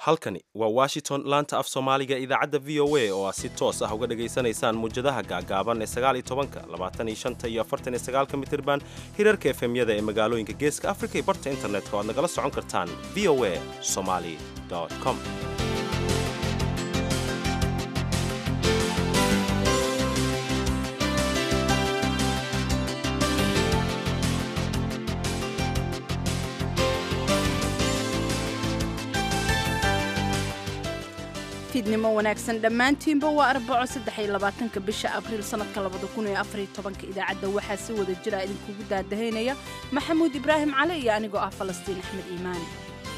halkani waa washington laanta af soomaaliga idaacadda v o a oo aad si toos ah uga dhegaysanaysaan muwjadaha gaagaaban ee sagaal iyo tobanka labaatan iyo shanta iyo afartan iyo sagaalka mitirban hirarka efemyada ee magaalooyinka geeska afrika iyo barta internetka o aad nagala socon kartaan v o a somali com fiidnimo wanaagsan dhammaantiinba waa arbaco saddex iyo labaatanka bisha abriil sanadka labada kun iyo afariyo tobanka idaacadda waxaa si wada jira idinkugu daadahaynaya maxamuud ibraahim cali iyo anigoo ah falastiin axmed iimaani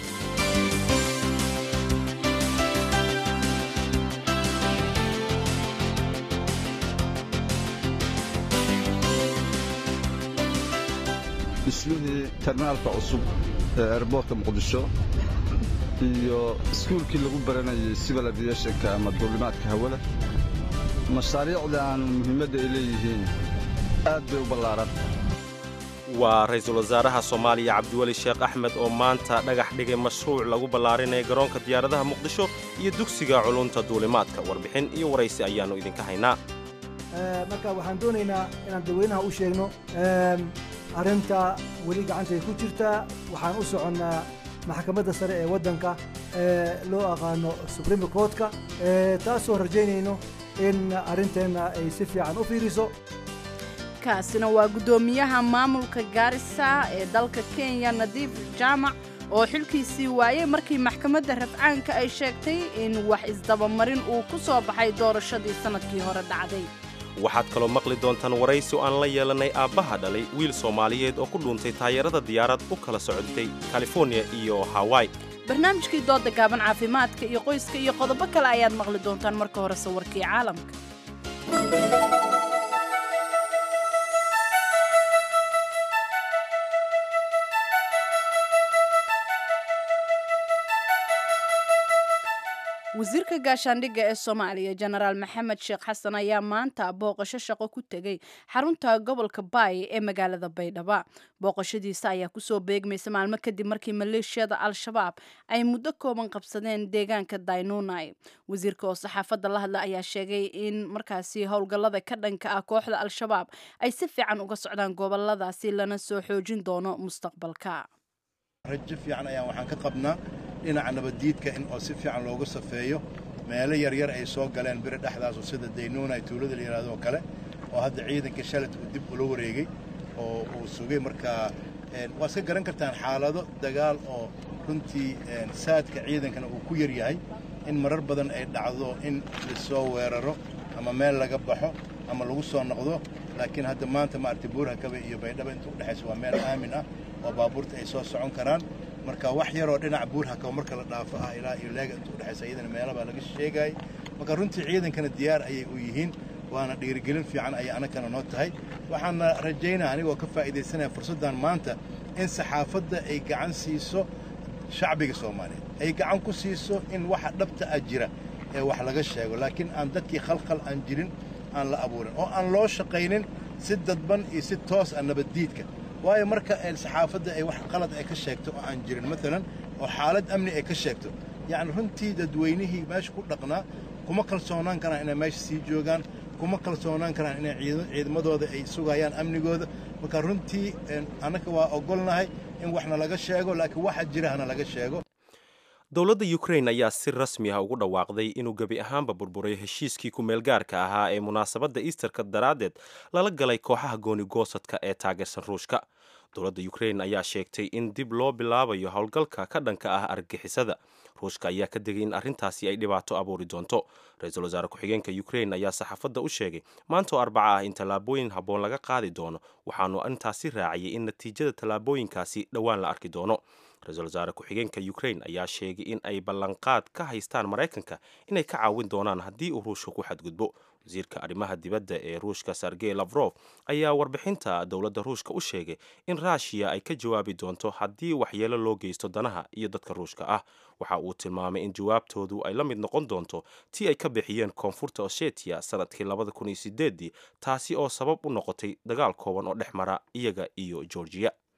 dhismihii terminaalka cusub ee airboortka muqdisho iyo iskuulkii lagu baranayay civil aviationka ama duulimaadka hawada mashaariicdan muhiimadda ay leeyihiin aad bay u ballaaran waa ra-iisul wasaaraha soomaaliya cabdiweli sheekh axmed oo maanta dhagax dhigay mashruuc lagu ballaarinaya garoonka diyaaradaha muqdisho iyo dugsiga culunta duulimaadka warbixin iyo waraysi ayaannu idinka haynaa marka waxaan doonaynaa inaan dadweynaha u sheegno arrinta weli gacantay ku jirtaa waxaan u soconnaa maxkamadda sare ee waddanka ee loo aqaano supreme courtka taasoo rajaynayno in arrinteenna ay si fiican u fiiriso kaasina waa guddoomiyaha maamulka gaarisa ee dalka kenya nadiif jaamac oo xilkiisii waayey markii maxkamadda rafcaanka ay sheegtay in wax isdabamarin uu ku soo baxay doorashadii sannadkii hore dhacday waxaad kaloo maqli doontaan waraysi oo aan la yeelannay aabbaha dhalay wiil soomaaliyeed oo ku dhuuntay taayarada diyaarad u kala socotay californiya iyo hawaii barnaamijkii doodda gaaban caafimaadka iyo qoyska iyo qodobo kale ayaad maqli doontaan marka hore sawirkii caalamka wasiirka gaashaandhigga ee soomaaliya jenaraal maxamed sheekh xasan ayaa maanta booqasho shaqo ku tegey xarunta gobolka baay ee magaalada baydhaba booqashadiisa ayaa kusoo beegmaysa maalmo kadib markii maleeshiyada al-shabaab ay muddo kooban qabsadeen deegaanka daynunai wasiirka oo saxaafadda la hadla ayaa sheegay in markaasi howlgallada ka dhanka ah kooxda al-shabaab ay si fiican uga socdaan goboladaasi lana soo xoojin doono mustaqbalka rajo fiican ayaan waxaan ka qabnaa dhinaca nabaddiidka in oo si fiican loogu safeeyo meelo yaryar ay soo galeen biri dhexdaasu sida daynuuna ay tuulada la yidhahdo oo kale oo hadda ciidanka shalat uu dib ula wareegay oo uu sugay markaa waa iska garan kartaan xaalado dagaal oo runtii saadka ciidankana uu ku yar yahay in marar badan ay dhacdo in lasoo weeraro ama meel laga baxo ama lagu soo noqdo laakiin hadda maanta maaragtay buurhakabe iyo baydhaba inta udhexaysa waa meel aamin ah oo baabuurta ay soo socon karaan marka wax yaroo dhinaca buurhakaba marka la dhaafo ah ilaa iyo leega inta udhexaysa iyadana meelabaa laga sheegayay marka runtii ciidankana diyaar ayay u yihiin waana dhiirigelin fiican ayay anagana noo tahay waxaana rajaynaa anigoo ka faa'iidaysanaya fursaddan maanta in saxaafadda ay gacan siiso shacbiga soomaaliyeed ay gacan ku siiso in waxa dhabta ah jira ee wax laga sheego laakiin aan dadkii khalkhal aan jirin aan la abuurin oo aan loo shaqaynin si dadban iyo si toos ah nabaddiidka waayo marka saxaafadda ay wax qalad ay ka sheegto oo aan jirin maalan oo xaalad amni ay ka sheegto yacni runtii dadweynihii meesha ku dhaqnaa kuma kalsoonaan karaan inay meesha sii joogaan kuma kalsoonaan karaan inay ciidamadooda ay sugayaan amnigooda marka runtii annaga waa ogolnahay in waxna laga sheego laakiin waxa jira hana laga sheego dowladda ukrain ayaa si rasmi ah ugu dhawaaqday inuu gebi ahaanba burburay heshiiskii ku-meelgaarka ahaa ee munaasabadda iisterka daraaddeed lala galay kooxaha gooni-goosadka ee taageersan ruushka dowladda ukrain ayaa sheegtay in dib loo bilaabayo howlgalka ka dhanka ah argixisada ruushka ayaa ka degay in arrintaasi ay dhibaato abuuri doonto ra-iisul wasaare ku-xigeenka ukrain ayaa saxaafadda u sheegay maantoo arbaca ah in tallaabooyin habboon laga qaadi doono waxaanu intaasi raaciyay in natiijada tallaabooyinkaasi dhowaan la arki doono ra-iisul wasaare ku-xigeenka ukrain ayaa sheegay in ay ballanqaad ka haystaan maraykanka inay ka caawin doonaan haddii uu ruushka ku xadgudbo wasiirka arrimaha dibadda ee ruushka sergey lafrof ayaa warbixinta dowladda ruushka u sheegay in ruushiya ay ka jawaabi doonto haddii waxyeelo loo geysto danaha iyo dadka ruushka ah waxa uu tilmaamay in jawaabtoodu ay la mid noqon doonto tii ay ka bixiyeen koonfurta osetiya sanadkii labada kun iyo sideedii taasi oo sabab u noqotay dagaal kooban oo dhex mara iyaga iyo georgiya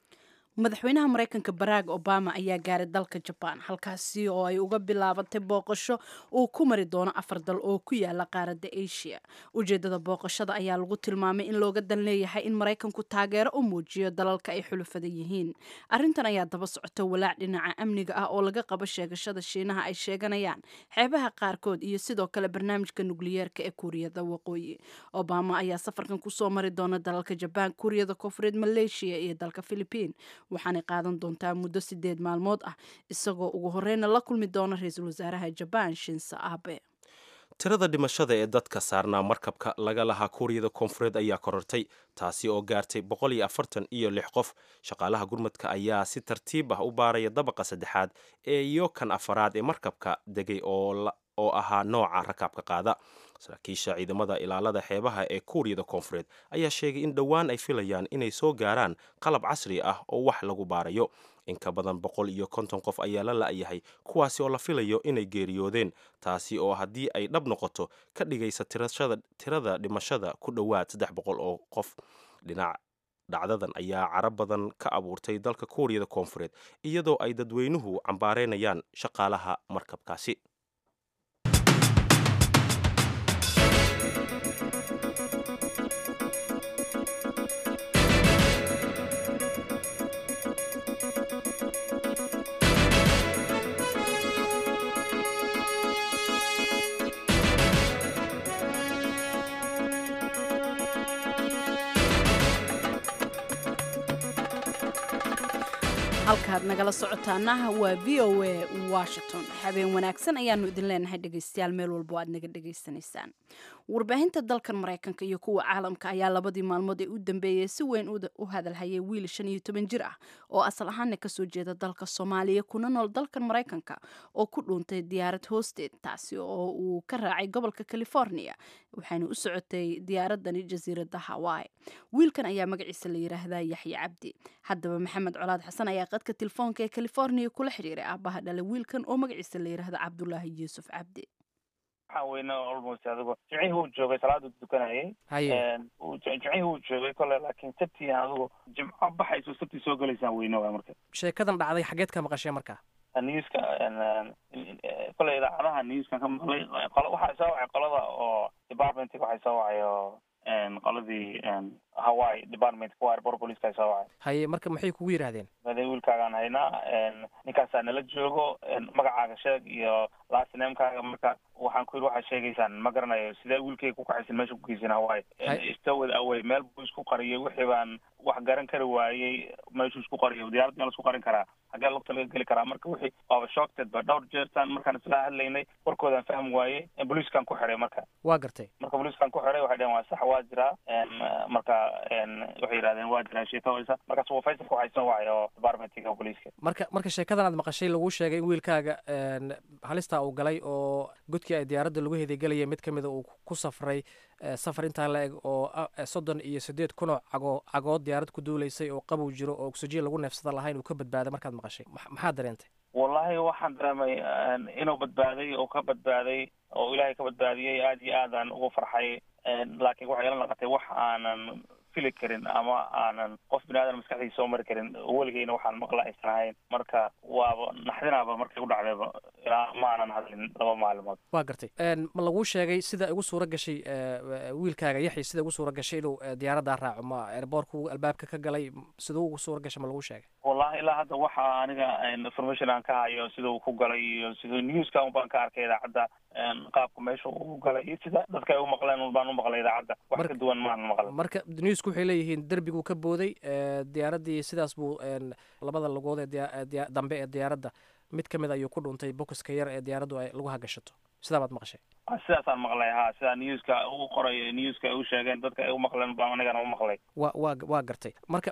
madaxweynaha maraykanka barack obama ayaa gaaray dalka jabaan halkaasi oo ay uga bilaabatay booqasho uu ku mari doono afar dal oo ku yaala qaaradda asia ujeedada booqashada ayaa lagu tilmaamay in looga dan leeyahay in maraykanku taageero u muujiyo dalalka ay xulufada yihiin arrintan ayaa daba socota walaac dhinaca amniga ah oo laga qabo sheegashada shiinaha ay sheeganayaan xeebaha qaarkood iyo sidoo kale barnaamijka nukliyeerka ee kuuriyada waqooyi obama ayaa safarkan kusoo mari doona dalalka jabaan kuuriyada koonfureed maleeshiya iyo dalka philibiin waxaanay qaadan doontaa muddo sideed maalmood ah isagoo ugu horeyna la kulmi doona ra-iisul wasaaraha jabaan shinse abe tirada dhimashada ee dadka saarnaa markabka laga lahaa kuuriyada koonfureed ayaa korortay taasi oo gaartay boqol iyo afartan iyo lix qof shaqaalaha gurmadka ayaa si tartiib ah u baaraya dabaqa saddexaad ee iyo kan afaraad ee markabka degay oo ahaa nooca rakaabka qaada saraakiisha ciidamada ilaalada xeebaha ee kuuriyada koonfureed ayaa sheegay in dhowaan ay filayaan inay soo gaaraan qalab casri ah oo wax lagu baarayo in ka badan boqol iyo konton qof ayaa la la'yahay kuwaasi oo la filayo inay geeriyoodeen taasi oo haddii ay dhab noqoto ka dhigaysa tirada dhimashada ku dhowaad saddex boqol oo qof dhinac dhacdadan ayaa cara badan ka abuurtay dalka kuuriyada koonfureed iyadoo ay dadweynuhu cambaareynayaan shaqaalaha markabkaasi halkaad nagala socotaana waa v o a washington habeen wanaagsan ayaanu idin leenahay dhegaystayaal meel walbo aad naga dhegaysanaysaan warbaahinta dalkan maraykanka iyo kuwa caalamka ayaa labadii maalmood ee u dambeeyey si weyn u hadalhayay wiil shan iyo toban jir ah oo asal ahaana kasoo jeeda dalka soomaaliya kuna nool dalkan maraykanka oo ku dhuuntay diyaarad hoosteed taasi oo uu ka raacay gobolka california waxayna u socotay diyaaradani jasiiradda hawaii wiilkan ayaa magaciisa la yiraahdaa yaxye cabdi haddaba maxamed colaad xasan ayaa qadka telefoonka ee california kula xiriiray aabaha dhala wiilkan oo magaciisa la yiraahdo cabdulaahi yuusuf cabdi waxaan weyne almost adigo jimcihii uu joogay salaada dukanayay jimcihii uu joogay kole laakiin sabtii adigu jimco baxayso sabtii soo gelaysaan weyne waa marka sheekadan dhacday xageed ka maqashee marka newska kole idaacadaha newskan ka maqlay waxaa soo wacay qolada oo departmentka waxay soo wacay oo qoladii hawaii department kuwa airport police soo wacay haye marka maxay kugu yidhaahdeen made wiilkaagaan haynaa ninkaasaa nala joogo magacaaga sheeg iyo last namekaaga marka waxaan ku yidhi waxaad sheegaysaan ma garanayo sidee wiilkayga ku kaxaysan meesha ku geysan hawaii istawad away meel buu isku qariyay wixii baan wax garan kari waayey meeshuu isku qariyo diyaarad meel isku qarin karaa xagee lugta laga geli karaa marka wixii waaba shockted ba dhowr jeertaan markaan isla hadlaynay warkoodaan fahmi waayey boliiskaan ku xiray marka waa gartay marka boliiskaan ku xiray waxay dhaheen waa sax waa jiraa marka waxay yidhahdeen waa jiraa sheeka waysa marka supervisorka waxay soo wacay oo departmentka boliiska marka marka sheekadan aad maqashay lagu sheegay in wiilkaaga halistaa uu galay oo godkii ay diyaaradda lagu hedegelayay mid ka mida uu ku safray safar intaa la eg oo soddon iyo siddeed kun oo cago cagood diyaarad ku duulaysay oo qabow jiro oo oxygen lagu neefsada lahayn uu ka badbaaday markaad maqashay maxaad dareentay wallahi waxaan dareemay inuu badbaaday oo ka badbaaday oo ilaahay ka badbaadiyey aad iyo aadaan ugu farxay laakiin waxay ila naqatay wax aanan fili karin ama aanan qof bini aadan maskaxdiisa soo mari karin weligeyna waxaan maqla aysan ahayn marka waaba naxdinaaba markay u dhacdayba ilaa ma aanan hadlin laba maalimood waa gartay ma laguu sheegay sida ugu suura gashay wiilkaaga yaxya sida ugu suura gashay inuu diyaaraddaa raaco ma airboortku albaabka ka galay siduu ugu suura gashay ma laguu sheegay wallahi ilaa hadda waxa aniga information aan ka hayo siduu ku galay iyo siduu newska un baan ka arkay idaacadda qaabka meesha uu galay iyo sida dadka ay u maqleen un baan u maqlay idaacadda wax ka duwan maan maqlan marka newsku waxay leeyihiin derbiguu ka booday diyaaraddii sidaas buu labada lugood ee dambe ee diyaaradda mid ka mid ayuu ku dhuntay bokiska yar ee diyaaraddu ay lagu hagashato sidaa baad maqashay sidaasaan maqlay ha sidaa newska u qoray newska ay u sheegeen dadka ay u maqleen baan anigana u maqlay wa wa waa gartay marka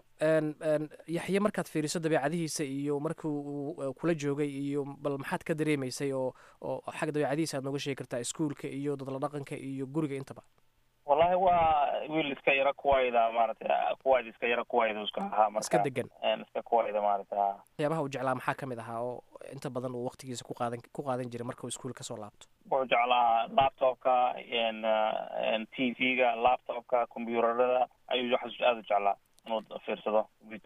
yaxye markaad fiiriso dabeecadihiisa iyo markii uu kula joogay iyo bal maxaad ka dareemaysay oo oo xagga dabeecadihiisa aad nooga sheegi kartaa iskuolka iyo dadla dhaqanka iyo guriga intaba wallahi waa wiil iska yaro kuwayda maaragtay kuwayda iska yaro kuwayda iska ahaa marka iska degan iska kuwayda maaragtay ha waxyaabaha uu jeclaa maxaa kamid ahaa oo inta badan uu waqtigiisa ku qaadan ku qaadan jiray marka uu iskuul kasoo laabto wuxuu jeclaa laptopka t v-ga laptopka combyuutarada ayuu waxaas aada u jeclaa inuu fiirsado combyuutarada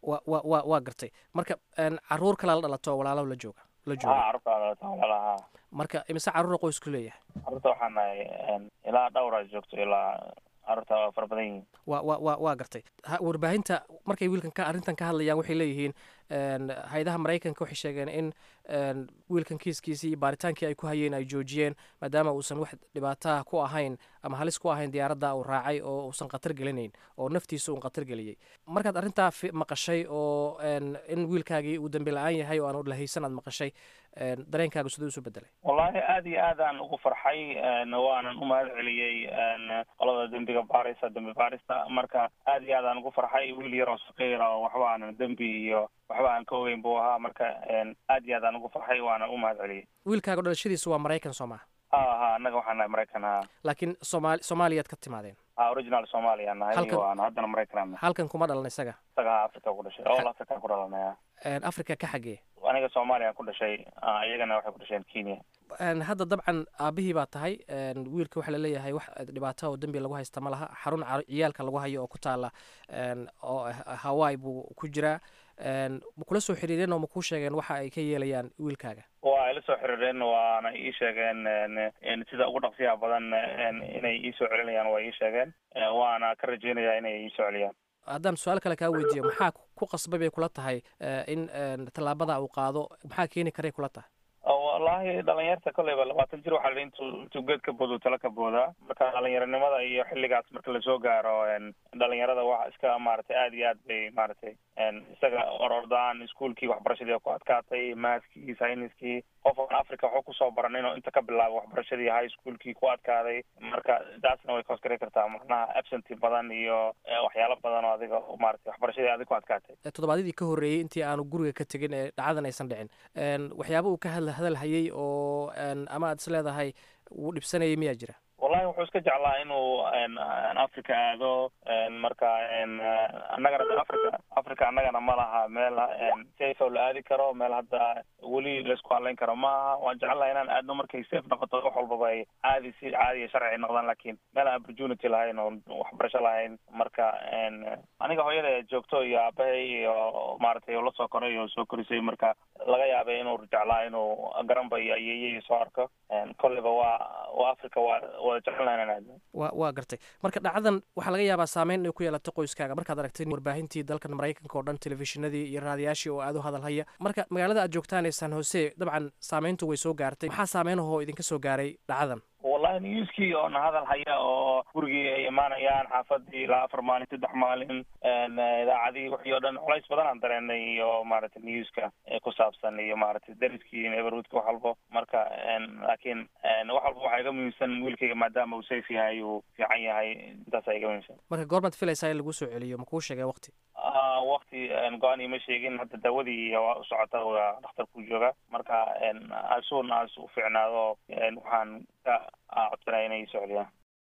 wa wa wa waa gartay marka caruur kalaa la dhalato oo walaalo la jooga la ha jooga carruurta dhalata walaalaha marka imise caruura qoysku leeyahay carruurta waxaan nahay ilaa dhowra joogto ilaa carruurta waa fara badan yihiin wa wa wa waa gartay ha- warbaahinta markay wiilkan ka arrintan ka hadlayaan waxay leeyihiin hay-adaha maraykanka waxay sheegeen in n wiilkan kiiskiisii iyo baaritaankii ay ku hayeen ay joojiyeen maadaama uusan wax dhibaataha ku ahayn ama halis ku ahayn diyaaradda uu raacay oo uusan khatar gelinayn oo naftiisa uun khatar geliyey markaad arrintaa fi- maqashay oo n in wiilkaagii uu dambi la-aan yahay oo aan lahaysan aad maqashay n dareenkaagu siduu isu bedelay wallahi aad iyo aadaan ugu farxay n waanan u mahad celiyey n qolada dembiga baarisa dembi baarista marka aad iyo aadaan ugu farxay wiil yar oo saqiira oo waxba aanan dembi iyo waxba aan ka ogeyn buu ahaa marka n aad iyo aadaan ugu farxay waanan u mahad celiyey wiilkaaga dhalashadiisu waa maraykan soo maha ha ha annaga waxaan nahay maraykan ha laakiin somaali soomaaliyaad ka timaadeen ha original somalia nahay Halkan- waan haddana maraykan aan nahay halkan kuma dhalan isaga isaga ha africa ku dhashay all africa ku dhalanaya n africa ka xagee aniga soomaaliya ku dhashay ah, iyagana waxay ku dhasheen kenya n hadda dabcan aabihii baa tahay n wiilka waxaa laleeyahay wax dhibaato oo dembi lagu haysta ma laha xarun car- ciyaalka lagu hayo oo ku taala n oo ha- hawaii buu ku jiraa n ma kula soo xiriireen oo ma kuu sheegeen waxa ay ka yeelayaan wiilkaaga waa ay la soo xiriireen waana ii sheegeen n- n sida ugu dhaqsiyaha badan n inay ii soo celinayaan waa ii sheegeen Eh, waana ka rajeynayaa inay ii soo celiyaan haddaan su-aal kale kaa weydiiyo maxaa ku qasbay bay kula tahay eh, in n tallaabada uu qaado maxaa keeni karay kula tahay Oh, wallahi dhalinyarta kolleyba labaatan jir waxaa la yidhi intuu intuu geed ka boodo tala ka boodaa marka dhalinyaronimada iyo xilligaas marka lasoo gaaro n dhalinyarada waxa iska maaragtay aad iyo aad bay maaragtay n isaga orordaan iskuolkii waxbarashadii oo ku adkaatay maaskii sayniskii qof aan africa waxu kusoo baran inuu inta ka bilaabo waxbarashadii high schoolkii ku adkaaday marka taasna way koskari kartaa macnaha absenty badan iyo eh, waxyaalo badan oo adiga maaragtay waxbarashadii adiga ku adkaatay Eh, toddobaadyadii ka horreeyey intii aanu guriga ka tegin ee dhacdadan aysan dhicin n waxyaaba uu ka hadla hadal hayay oo n ama aad is leedahay wuu dhibsanayay miyaa jira wallahi wuxuu iska jeclaa inuu n n africa aado n marka n annagana de africa africa annagana ma laha meel n safe oo la aadi karo meel hadda weli laisku hadlayn karo maaha waan jeclahay inaan aadno markay safe noqoto wax walbaba ay caadi si caadi iyo sharci ay noqdaan laakiin meel aan opportunity lahayn oo waxbarasho lahayn marka n aniga hooyada joogto iyo aabahay iyo maaragtay oo lasoo koray oo soo korisay marka laga yaabay inuu jeclaa inuu garanba iyo ayeeyey soo arko n kolleyba waa waa africa waa waa jecelnahay inaan aadno waa waa gartay marka dhacdadan waxaa laga yaabaa saameyn inay ku yeelatay qoyskaaga markaad aragtay warbaahintii dalkan maraykanka oo dhan telefishinadii iyo raadiyaashii oo aad u hadal haya marka magaalada aad joogtaan ee san jose dabcan saameyntu way soo gaartay maxaa saameynahoo idinka soo gaaray dhacdadan wallahi newskii oo na hadal haya oo gurigii ay imaanayaan xaafadii ilaa afar maalin saddex maalin n idaacadii wixii oo dhan culays badan aan dareenay iyo maaragtay newska ee ku saabsan iyo maaragtay dariskii neighborhoodka wax walbo marka n laakiin n wax walba waxaa iga muhiimsan wiilkayga maadaama uu safe yahay uu fiican yahay intaasaa iga muhiimsan marka goormaad filaysaa in lagu soo celiyo ma kuu sheegay waqti Ah, waqti n go-aan ima sheegin hadda dawadii iyo waa u socota waa dhakhtarku jooga marka n as soon as u fiicnaado n waxaan ka ah, codsanaya inay ii soo celiyaan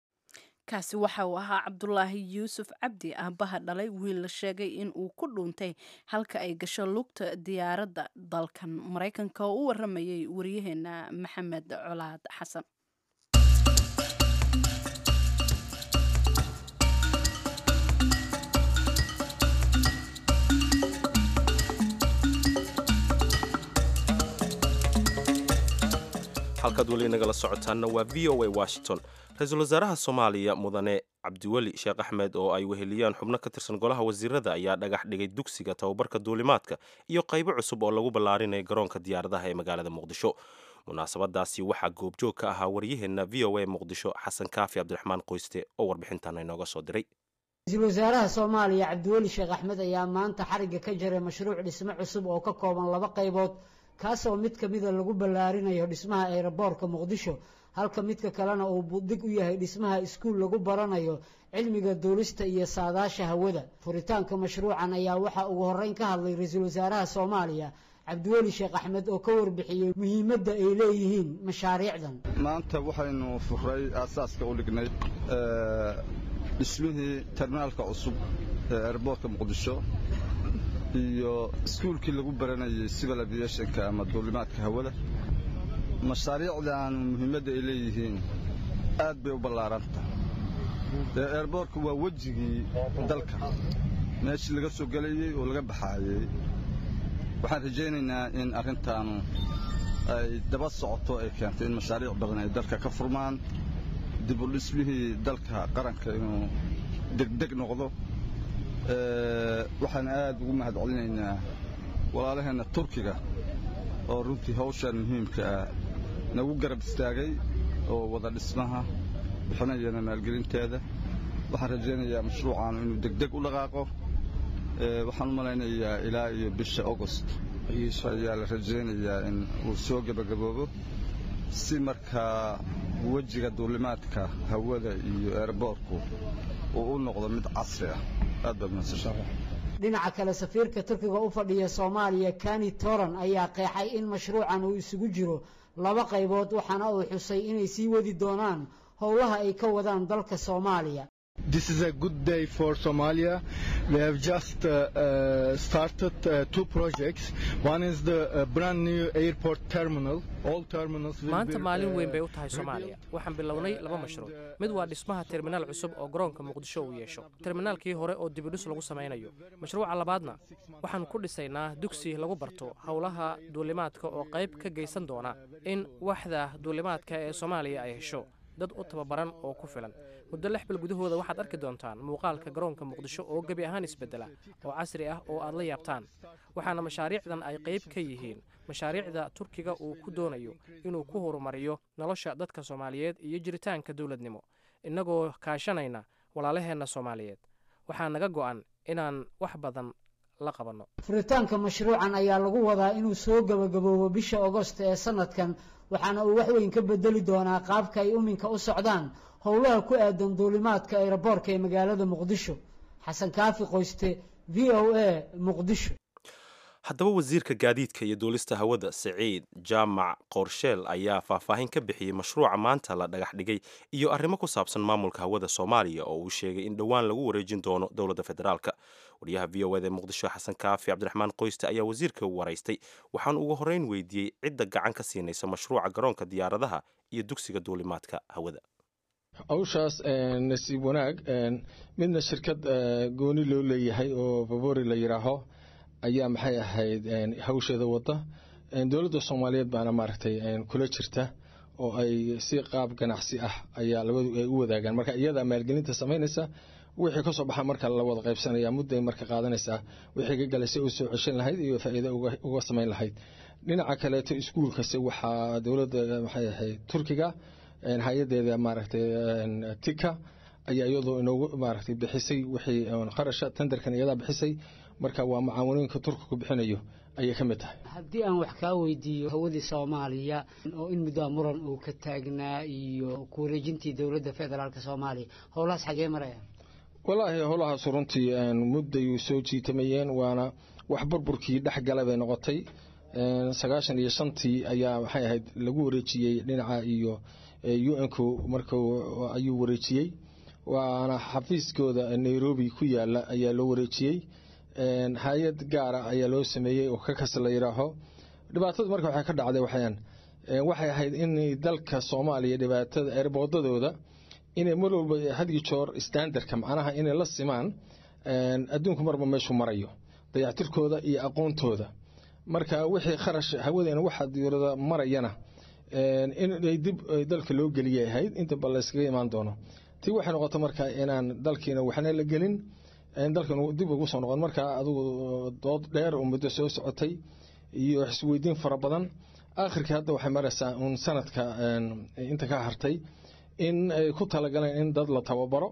kaasi waxa uu ahaa cabdulaahi yuusuf cabdi aabaha dhalay wiil la sheegay in uu ku dhuuntay halka ay gasho lugta diyaaradda dalkan maraykanka oo u waramayay wariyaheena maxamed colaad xasan halkaad weli nagala socotaanna waa v o a washington ra-iisul wasaaraha soomaaliya mudane cabdiweli sheekh axmed oo ay weheliyaan xubno ka tirsan golaha wasiirada ayaa dhagax dhigay dugsiga tababarka duulimaadka iyo qaybo cusub oo lagu ballaarinaya garoonka diyaaradaha ee magaalada muqdisho munaasabadaasi waxaa goobjoog ka ahaa waryaheenna v o a muqdisho xasan kaafi cabdiraxmaan qoyste oo warbixintan inooga soo diray ra-iisul wasaaraha soomaaliya cabdiweli sheekh axmed ayaa maanta xarigga ka jaray mashruuc dhismo cusub oo ka kooban laba qaybood kaasoo mid ka mida lagu ballaarinayo dhismaha eeraboorka muqdisho halka midka kalena uu budig u yahay dhismaha iskuul lagu baranayo cilmiga duulista iyo saadaasha hawada furitaanka mashruucan ayaa waxaa ugu horreyn ka hadlay ra-iisul wasaaraha soomaaliya cabdiweli sheekh axmed oo ka warbixiyey muhiimadda ay leeyihiin mashaariicdan maanta waxaynu furay aasaaska u dhignay dhismihii terminaalka cusub ee airboortka muqdisho iyo iskuulkii lagu baranayay civil aviationka ama duulimaadka hawada mashaariicdan muhiimadda ay leeyihiin aad bay u ballaaranta ee airboortka waa wejigii dalka meeshii laga soo gelayey oo laga baxaayey waxaan rajaynaynaa in arrintaanu ay daba socoto ay keentay in mashaariic badan ay dalka ka furmaan dib u dhismihii dalka qaranka inuu degdeg noqdo waxaan aad ugu mahad celinaynaa walaalaheenna turkiga oo runtii hawshan muhiimka ah nagu garab istaagay oo wada dhismaha bixinayana maalgelinteeda waxaan rajaynayaa mashruucan inuu degdeg u dhaqaaqo waxaan u malaynayaa ilaa iyo bisha agost ayaa la rajaynayaa in uu soo gebagaboobo si markaa wejiga duulimaadka hawada iyo eerboorku uu u noqdo mid casri ah aad baa mahadsan dhinaca kale safiirka turkiga u fadhiya soomaaliya kani toran ayaa qeexay in mashruucan uu isugu jiro laba qaybood waxaana uu xusay inay sii wadi doonaan howlaha ay ka wadaan dalka soomaaliya This is a good day for Somalia. We have just uh, uh, started uh, two projects. One is the uh, brand new airport terminal. All terminals will maanta be, maalin uh, weyn bay u tahay soomaaliya waxaan bilownay laba mashruuc mid waa dhismaha terminaal cusub oo garoonka muqdisho uu yeesho terminaalkii hore oo dibidhis lagu samaynayo mashruuca labaadna waxaan ku dhisaynaa dugsi lagu barto howlaha duulimaadka oo qayb ka geysan doona in waxda duulimaadka ee soomaaliya ay hesho dad u tababaran oo ku filan muddo lix bil gudahooda waxaad arki doontaan muuqaalka garoonka muqdisho oo gebi ahaan isbeddela oo casri ah oo aad la yaabtaan waxaana mashaariicdan ay qayb ka yihiin mashaariicda turkiga uu ku doonayo inuu ku horumariyo nolosha dadka soomaaliyeed iyo jiritaanka dowladnimo innagoo kaashanayna walaalaheenna soomaaliyeed waxaa naga go'an inaan wax badan la qabanno furitaanka mashruucan ayaa lagu wadaa inuu soo gebagaboobo bisha agost ee sanadkan waxaana uu wax weyn ka bedeli doonaa qaabka ay uminka u socdaan howlaha ku aadan duulimaadka ayroboorka ee magaalada muqdisho xasan kaafi qoyste v o a muqdisho haddaba wasiirka gaadiidka iyo duulista hawada siciid jaamac qoorsheel ayaa faahfaahin ka bixiyey mashruuca maanta la dhagax dhigay iyo arrimo ku saabsan maamulka hawada soomaaliya oo uu sheegay in dhowaan lagu wareejin doono dowladda federaalka wariyaha v o eda ee muqdisho xasan kaafi cabdiraxmaan qoyste ayaa wasiirka waraystay waxaan ugu horreyn weydiiyey cidda gacan ka siinaysa mashruuca garoonka diyaaradaha iyo dugsiga duulimaadka hawada hawshaas nasiib wanaag midna shirkad gooni loo leeyahay oo favori la yidhaaho ayaa maxay ahayd hawsheeda wadda dowladda soomaaliyeed baana maaragtay kula jirta oo ay si qaab ganacsi ah ayaa labadu ay u wadaagaan marka iyadaa maalgelinta samaynaysa wixii kasoo baxa marka la wada qaybsanaya mudday marka qaadanaysaa wixii ka galay si u soo ceshan lahayd iyo faa'iido uga samayn lahayd dhinaca kaleeto iskuulkasi waxaa dowladda maxay ahayd turkiga hay-adeeda maaragtay tika ayaa iyadoo inoogu maaragtay bixisay wixii qarasha tenderkan iyadaa bixisay marka waa mucaawanooyinka turkigu bixinayo ayay ka mid tahay haddii aan wax kaa weydiiyo hawadii soomaaliya oo in muddoa muran uu ka taagnaa iyo ku wareejintii dowladda federaalk soomaaliya howlahaas xagee maraya walaahi howlahaas runtii mudday soo jiitamayeen waana wax burburkii dhex gala bay noqotay sagaashan iyo shantii ayaa maxay ahayd lagu wareejiyey dhinaca iyo u-nku markuu ayuu wareejiyey waana xafiiskooda nairobi ku yaala ayaa loo wareejiyey hay-ad gaara ayaa loo sameeyey oo ka kas la yidhaaho dhibaatadu marka waxay ka dhacday waxayaan waxay ahayd in dalka soomaaliya dhibaatada eerboodadooda inay mar walba hadiyo joor standardka macnaha inay la simaan adduunku marba meeshuu marayo dayactirkooda iyo aqoontooda marka wixii kharash hawadeena waxa diirada marayana inay dib dalka loo geliyay ahayd intaba layskaga imaan doono tii waxay noqotay marka inaan dalkiina waxna la gelin dalkan dib ugu soo noqon marka adugu dood dheer oo muddo soo socotay iyo isweydiin fara badan aakhirkii hadda waxay maraysaa uun sanadka inta ka hartay in ay ku talagaleen in dad la tababaro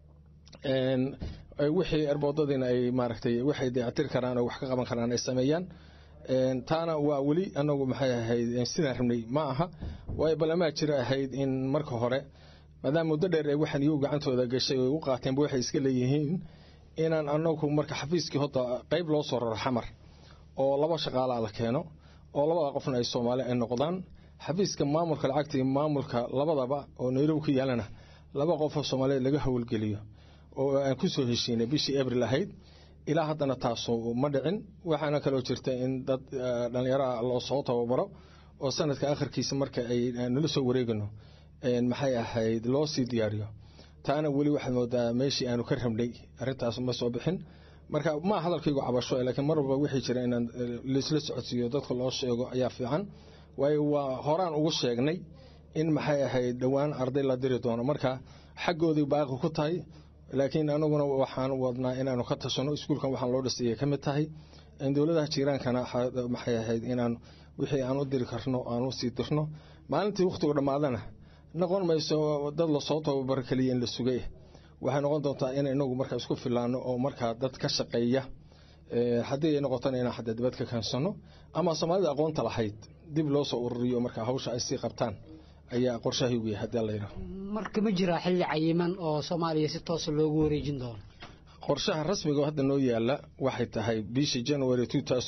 wixii erboodadiina ay maaragtay waxay dayactir karaan oo wax ka qaban karaan ay sameeyaan taana waa weli anagu maxay ahayd sidaan rabnay ma aha waayo balamaa jira ahayd in marka hore maadaama muddo dheer ay waxaan iyagu gacantooda gashay oo u qaateenba waxay iska leeyihiin inaan anagu marka xafiiskii horta qayb loo soo raro xamar oo laba shaqaalaa la keeno oo labada qofna ay soomaali ay noqdaan xafiiska maamulka lacagta iyo maamulka labadaba oo nairobi ku yaalana laba qofoo soomaaliyeed laga howlgeliyo oo aan ku soo heshiinay bishii abril ahayd ilaa haddana taasu ma dhicin waxaana kaloo jirta in dad dhallinyaraha loo soo tababaro oo sanadka akhirkiisa marka ay nala soo wareegano maxay ahayd loo sii diyaariyo taana weli waxaad moodaa meeshii aanu ka rabnay arrintaas ma soo bixin marka ma hadalkaygu cabasho laakiin mar walba wixii jira inaan laisla socodsiiyo dadka loo sheego ayaa fiican waayo waa horaan ugu sheegnay in maxay ahayd dhowaan arday la diri doono marka xaggoodii baaqi ku tahay laakiin anaguna waxaan wadnaa inaanu ka tashano iskuulkan waxaan loo dhisayay ka mid tahay dowladaha jiiraankana maxay ahayd inaan wixii aan u diri karno aan u sii dirno maalintii wakhtigu dhammaadana noqon mayso dad lasoo tababaro keliya in la sugay waxay noqon doontaa in inagu markaa isku filaano oo markaa dad ka shaqeeya haddii ay noqotona inaan xadda dibad ka keensanno ama soomaalida aqoonta lahayd dib loo soo ururiyo markaa hawsha ay sii qabtaan ayaa qorshahaygu yahay haddii alla yidhaho marka ma jiraa xilli cayiman oo soomaaliya si toosa loogu wareejin doono qorshaha rasmiga oo hadda noo yaala waxay tahay bishii january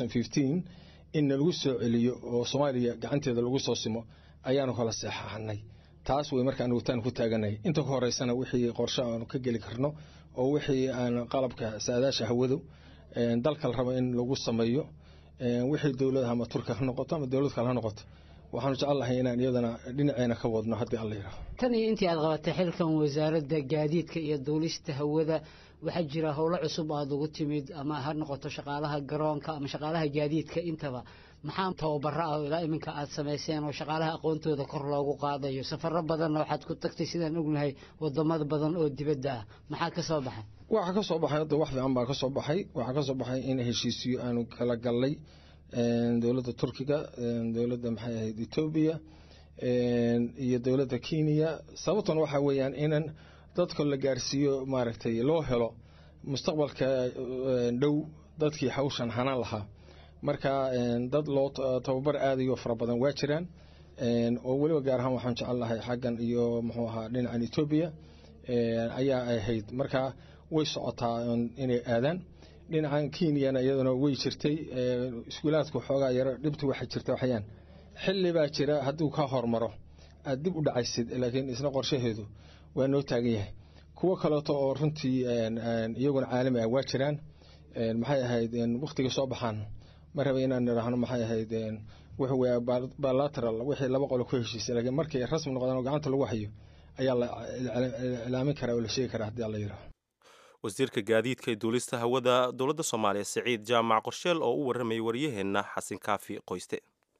in nalagu soo celiyo oo soomaaliya gacanteeda lagu soo simo ayaanu kala seexahanay taas way markaan wataan ku taaganay inta ka horeysana wixii qorshe aanu ka geli karno oo wixii aan qalabka saadaasha hawadu dalka la rabo in lagu sameeyo wixii dowlad ama turka ha noqoto ama dowlad kale ha noqoto waxaanu jecelnahay inaan iyadana dhinaceena ka wadno haddii alla yidhaho tan iyo intii aad qabatay xilkan wasaaradda gaadiidka iyo duulista hawada waxaa jira howlo cusub aada ugu timid ama ha noqoto shaqaalaha garoonka ama shaqaalaha gaadiidka intaba maxaa tababaro ah oo ilaa iminka aad samayseen oo shaqaalaha aqoontooda kor loogu qaadayo safaro badanna waxaad ku tagtay sidaan ognahay wadamada badan oo dibadda ah maxaa ka soo baxay waxaa ka soo baxay hadda wax fiican baa ka soo baxay waxaa ka soo baxay in heshiisiyo aanu kala gallay dowladda turkiga dowladda maxay ahayd etoobiya iyo dowladda kenya sababtuna waxaa weeyaan inan dadka la gaarsiiyo maaragtay loo helo mustaqbalka dhow dadkii hawshan hanaan lahaa marka dad loo tababar aadayo fara badan waa jiraan oo weliba gaar ahaan waxaan jecelnahay xaggan iyo muxuu ahaa dhinacan etoobiya ayaa ahayd marka way socotaa inay aadaan dhinacan kenyana iyaduna way jirtay iskuulaadka xoogaa yaro dhibta waxay jirta waxayaan xilli baa jira hadduu ka hormaro aad dib u dhacaysid laakiin isna qorshaheedu waa noo taagan yahay kuwo kaleeto oo runtii iyaguna caalami ah waa jiraan maxay ahayd wakhtiga soo baxaan ma raba inaan nidhaahno maxay ahayd wuxuu weya bilateral wixii laba qolo ku heshiisay laakiin markay rasmi noqdaan oo gacanta lagu hayo ayaa la iclaamin karaa oo la sheegi karaa haddii alla yidhaho wasiirka gaadiidka ee duulista hawada dowladda soomaaliya siciid jaamac qorsheel oo u warramayay waryaheenna xasan kaafi qoyste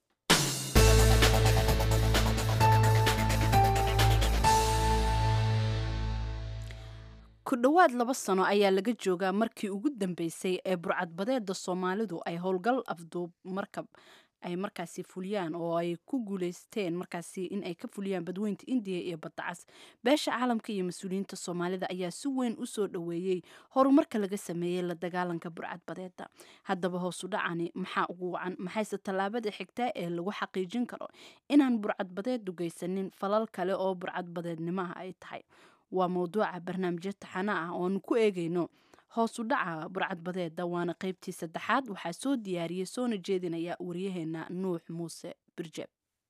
ku dhowaad laba sano ayaa laga joogaa markii ugu dambeysay ee burcadbadeeda soomaalidu ay howlgal afduub markab ay markaasi fuliyaan oo ay ku guuleysteen markaasi in ay ka fuliyaan badweynta indiya iyo badacas beesha caalamka iyo mas-uuliyiinta soomaalida ayaa si weyn u soo dhoweeyey horumarka laga sameeyey la dagaalanka burcadbadeeda haddaba hoosu dhacani maxaa ugu wacan maxayse tallaabada xigtaa ee lagu xaqiijin karo inaan burcadbadeedu geysanin falal kale oo burcadbadeednimaha ay tahay waa mowduuca barnaamijyo taxana ah oo aanu ku eegayno hoosu dhaca burcadbadeeda waana qaybtii saddexaad waxaa soo diyaariyey soona jeedinaya waryaheena nuux muuse birjeeb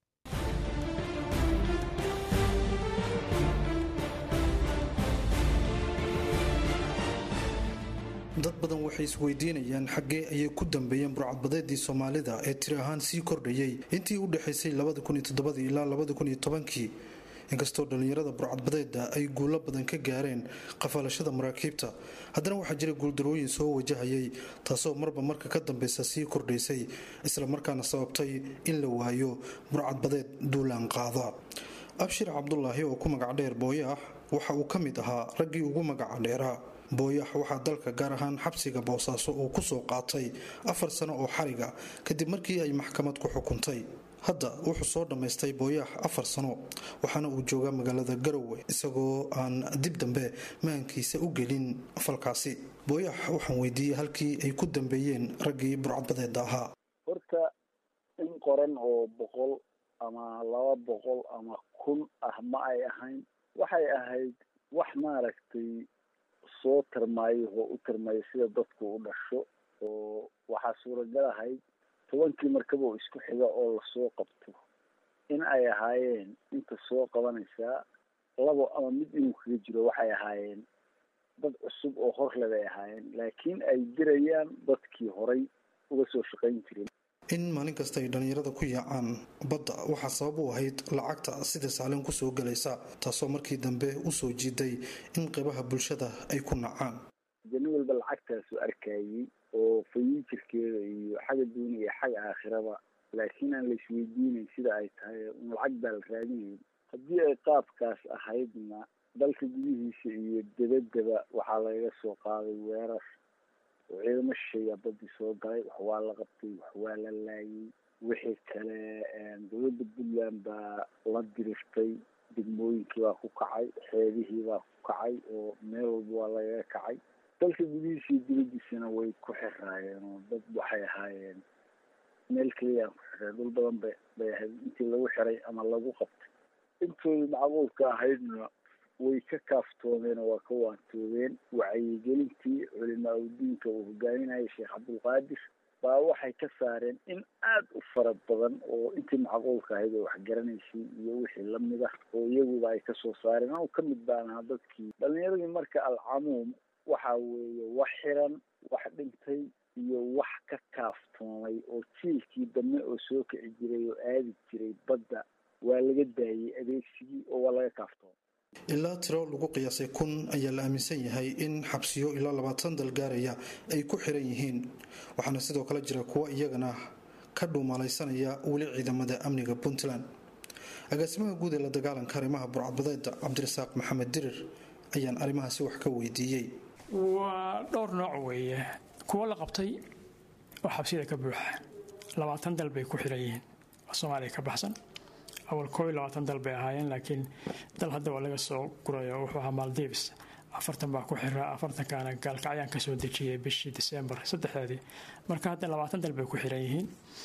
dad badan waxay isweydiinayaan xaggee ayay ku dambeeyeen burcadbadeedii soomaalida ee tiri ahaan sii kordhayay intii u dhexaysay ilaa kii inkastoo dhallinyarada burcadbadeeda ay guulo badan ka gaareen qafaalashada maraakiibta haddana waxaa jira guuldarooyin soo wajahayay taasoo marba marka ka dambeysa sii kordhaysay islamarkaana sababtay in la waayo burcadbadeed duulaan qaada abshir cabdulaahi oo ku magac dheer booyaah waxa uu ka mid ahaa raggii ugu magaca dheeraa booyax waxaa dalka gaar ahaan xabsiga boosaaso uu ku soo qaatay afar sano oo xariga kadib markii ay maxkamad ku xukuntay hadda wuxuu soo dhammaystay booyaax afar sano waxaana uu joogaa magaalada garowe isagoo aan dib dambe maankiisa u gelin falkaasi booyaax waxaan weydiiyey halkii ay ku dambeeyeen raggii burcadbadeeda ahaa horta in qoran oo boqol ama laba boqol ama kun ah ma ay ahayn waxay ahayd wax maaragtay soo tarmaayo oo u tarmaayo sida dadku u dhasho oo waxaa suuragal ahayd tobankii markaba oo isku xiga oo lasoo qabto in ay ahaayeen inta soo qabanaysaa labo ama mid inuu kaga jiro waxay ahaayeen dad cusub oo horle bay ahaayeen laakiin ay dirayaan dadkii horay uga soo shaqayn jiray in maalin kasta ay dhallinyarada ku yaacaan badda waxaa sabab u ahayd lacagta sida saaleen kusoo galaysa taasoo markii dambe usoo jiiday in qeybaha bulshada ay ku nacaan de nin walba lacagtaasu arkayey oo fayuujarkeeda iyo xagga duuniya iyo xagga aakhiraba laakiin aan la isweydiinayn sida ay tahay un lacag baa la raadinayay haddii ay qaabkaas ahaydna dalka gudihiisa iyo debaddaba waxaa lagaga soo qaaday weerar oo ciidamo shisheeyaa badii soo galay wax waa la qabtay wax waa la laayay wixii kale dowladda puntland baa la diriirtay degmooyinkii baa ku kacay xeebihii baa ku kacay oo meel walba waa lagaga kacay dalka gudihiisa iyo dibadiisana way ku xiraayeen oo dad waxay ahaayeen meel keliya aan ku xireen dhul badan ba bay ahayd intii lagu xiray ama lagu qabtay intoodii macquulka ahaydna way ka kaaftoomeen oo waa ka waantoobeen wacyigelintii culimaa udiinka uu hogaaminayay sheekh cabdulqaadir baa waxay ka saareen in aad u fara badan oo intii macquulka ahayd oo waxgaranaysay iyo wixii lamid ah oo iyaguba ay kasoo saareen anuu ka mid baan ahaa dadkii dhalinyaradii marka alcamuum waxa weeye wax xiran wax dhintay iyo wax ka kaaftoomay oo jiilkii dambe oo soo kici jiray oo aadi jiray badda waa laga daayey adeegsigii oo waa laga kaaftoomay ilaa tiro lagu qiyaasay kun ayaa la aaminsan yahay in xabsiyo ilaa labaatan dal gaaraya ay ku xiran yihiin waxaana sidoo kale jira kuwa iyagana ka dhuumalaysanaya weli ciidamada amniga puntland agaasimaha guud ee la dagaalanka arrimaha burcadbadeeda cabdirasaaq maxamed dirir ayaan arrimahaasi wax ka weydiiyey waa dhowr nooc weeye kuwo la qabtay oo xabsiyada ka buuxa labaatan dal bay ku xiran yihiin oo soomaaliya ka baxsan awal koo iyo labaatan dal bay ahaayeen laakiin dal hadda waa laga soo gurayo wuxuu ahaa maldives afartan baa ku xiraa afartankaana gaalkacyaan ka soo dejiyay bishii disembar saddexdeedii marka hadda labaatan dal bay ku xiran yihiin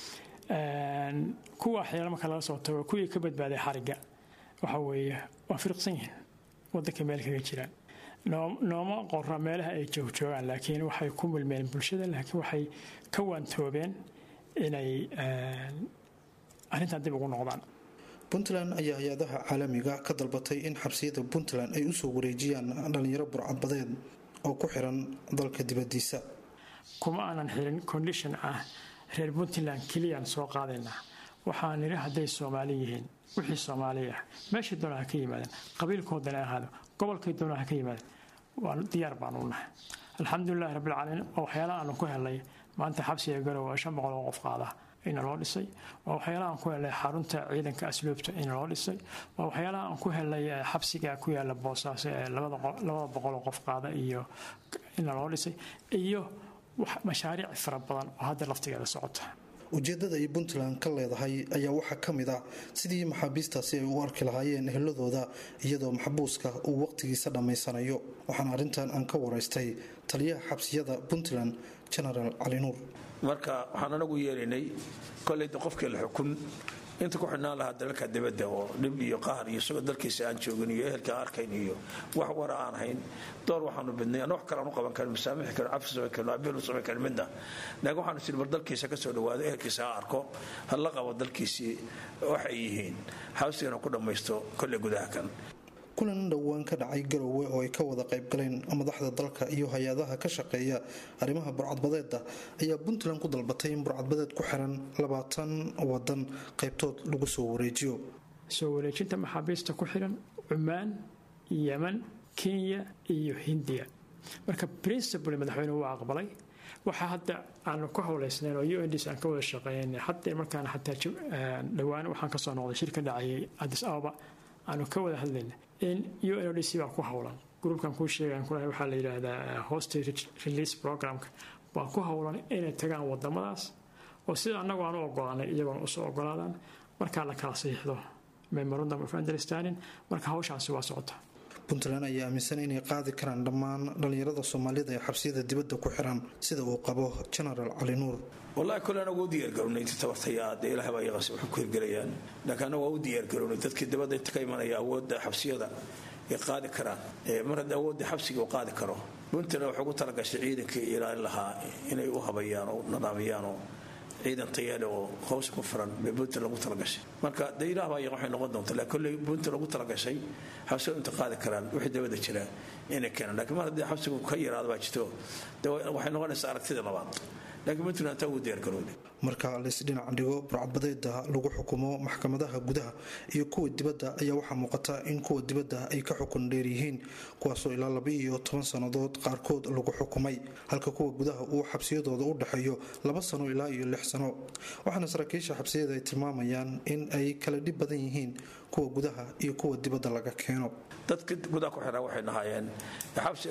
kuwa xiran marka laga soo tago kuwii ka badbaaday xariga waxa weeye waa firiqsan yihiin wadanka meel kaga jiraan nooma qora meelaha ay joogjoogaan laakiin waxay ku milmeen bulshada laakiin waxay ka waantoobeen inay arrintan dib ugu noqdaan puntland ayaa hay-adaha caalamiga ka dalbatay in xabsiyada puntland ay usoo wareejiyaan dhalinyaro burcadbadeed oo ku xiran dalka dibadiisa kuma aanan xirin condition ah reer puntland keliyaan soo qaadaynaa waxaan nidhi hadday soomaali yihiin wixii soomaali ah meeshay doonaa ha ka yimaadeen qabiilkoodana ahaado gobolkay doonaa ha ka yimaadeen waa diyaar baanu nahay alxamdulilahi rabbilcaalamiin waa waxyaalaha aanu ku helnay maanta xabsiga garowe shan boqol oo qof qaada ina loo dhisay waa waxyaalaha aan ku helnay xarunta ciidanka asluubta ina loo dhisay waa waxyaalaha aan ku helnay xabsiga ku yaala boosaaso ee labada boqoloo qof qaada iyo ina loo dhisay iyo mashaariic fara badan oo hadda laftigeeda socota ujeedada ay puntland ka leedahay ayaa waxaa ka mid ah sidii maxaabiistaasi ay u arki lahaayeen eheladooda iyadoo maxbuuska uu waqtigiisa dhammaysanayo waxaana arrintan aan ka waraystay taliyaha xabsiyada puntland genaraal cali nuur marka waxaan anagu yeelaynay koleyda qofkii la xukun inta ku xidhnaan lahaa dalalka dibadda oo dhib iyo qaar iyo isagoo dalkiisa aan joogin iyo ehelka aan arkayn iyo wax wara aan hayn door waxaanu bidnay ana wax kale aan u qaban karin masaamixi karin cafi samayn karin abiil u samayn karin midna laakiin waxaanu siri bar dalkiisa ka soo dhawaado ehelkiisa ha arko ha la qabo dalkiisii waxay yihiin xabsigana ku dhammaysto kolley gudaha kan kulan dhowaan ka dhacay garowe oo ay ka wada qaybgaleen madaxda dalka iyo hay-adaha ka shaqeeya arrimaha burcadbadeeda ayaa puntland ku dalbatay in burcadbadeed ku xiran labaatan wadan qaybtood lagu soo wareejiyo soo wareejinta maxaabiista ku xiran cumaan yeman kenya iyo hindiya marka principal madaxweynuhu waa aqbalay waxaa hadda aanu ka howleysnayn oo u n ds aan ka wada shaqeeyn hadda markaan xataa dhowaan waxaan kasoo noqday shir ka dhacayay adis ababa aanu ka wada hadlayna in u n o d c baa ku howlan gruubkan kuu sheegaan kulahay waxaa la yidhaahdaa hostage release programka waa ku howlan inay tagaan wadamadaas oo sida annagu aan u ogolaanay iyagoona usoo ogolaadaan markaa la kala saxiixdo memorandum of understanding marka hawshaasi waa socota puntland ayaa aaminsan inay qaadi karaan dhammaan dhallinyarada soomaalida ee xabsiyada dibadda ku xiran sida uu qabo genaraal cali nuur wallahi kole anagu u diyaargarownay inta tabartaya dee ilahay baa yaqas waxay ku hirgelayaan laakiin anagu waa u diyaargarownay dadkii dibadda inta ka imanaya awoodda xabsiyada ay qaadi karaan mar haddii awoodda xabsiga uu qaadi karo puntland waxay ugu talagashay ciidankii ilaalin lahaa inay u habayaan oo nadaamiyaan oo ciidan tayaale oo hawsa ku furan bay puntland lagu talagashay marka dee ilaah baa waxay noqon doonta laakiin kolley puntland lagu talagashay xabsiga inta qaadi karaan wixii dabada jira inay keenaan laakiin mar haddii xabsigu ka yaraado baa jirto dee waxay noqonaysaa aragtida labaad laakiin puntland taa ugu diyaargarowday marka laysdhinac dhigo burcadbadeeda lagu xukumo maxkamadaha gudaha iyo kuwa dibadda ayaa waxaa muuqata in kuwa dibadda ay ka xukun dheer yihiin kuwaasoo ilaa laba iyo toban sannadood qaarkood lagu xukumay halka kuwa gudaha uu xabsiyadooda u dhexeeyo laba sano ilaa iyo lix sano waxaana saraakiisha xabsiyada ay tilmaamayaan in ay kala dhib badan yihiin kuwa gudaha iyo kuwa dibadda laga keeno dadka gudaha ku xiraa waxay nahaayeen xabsiga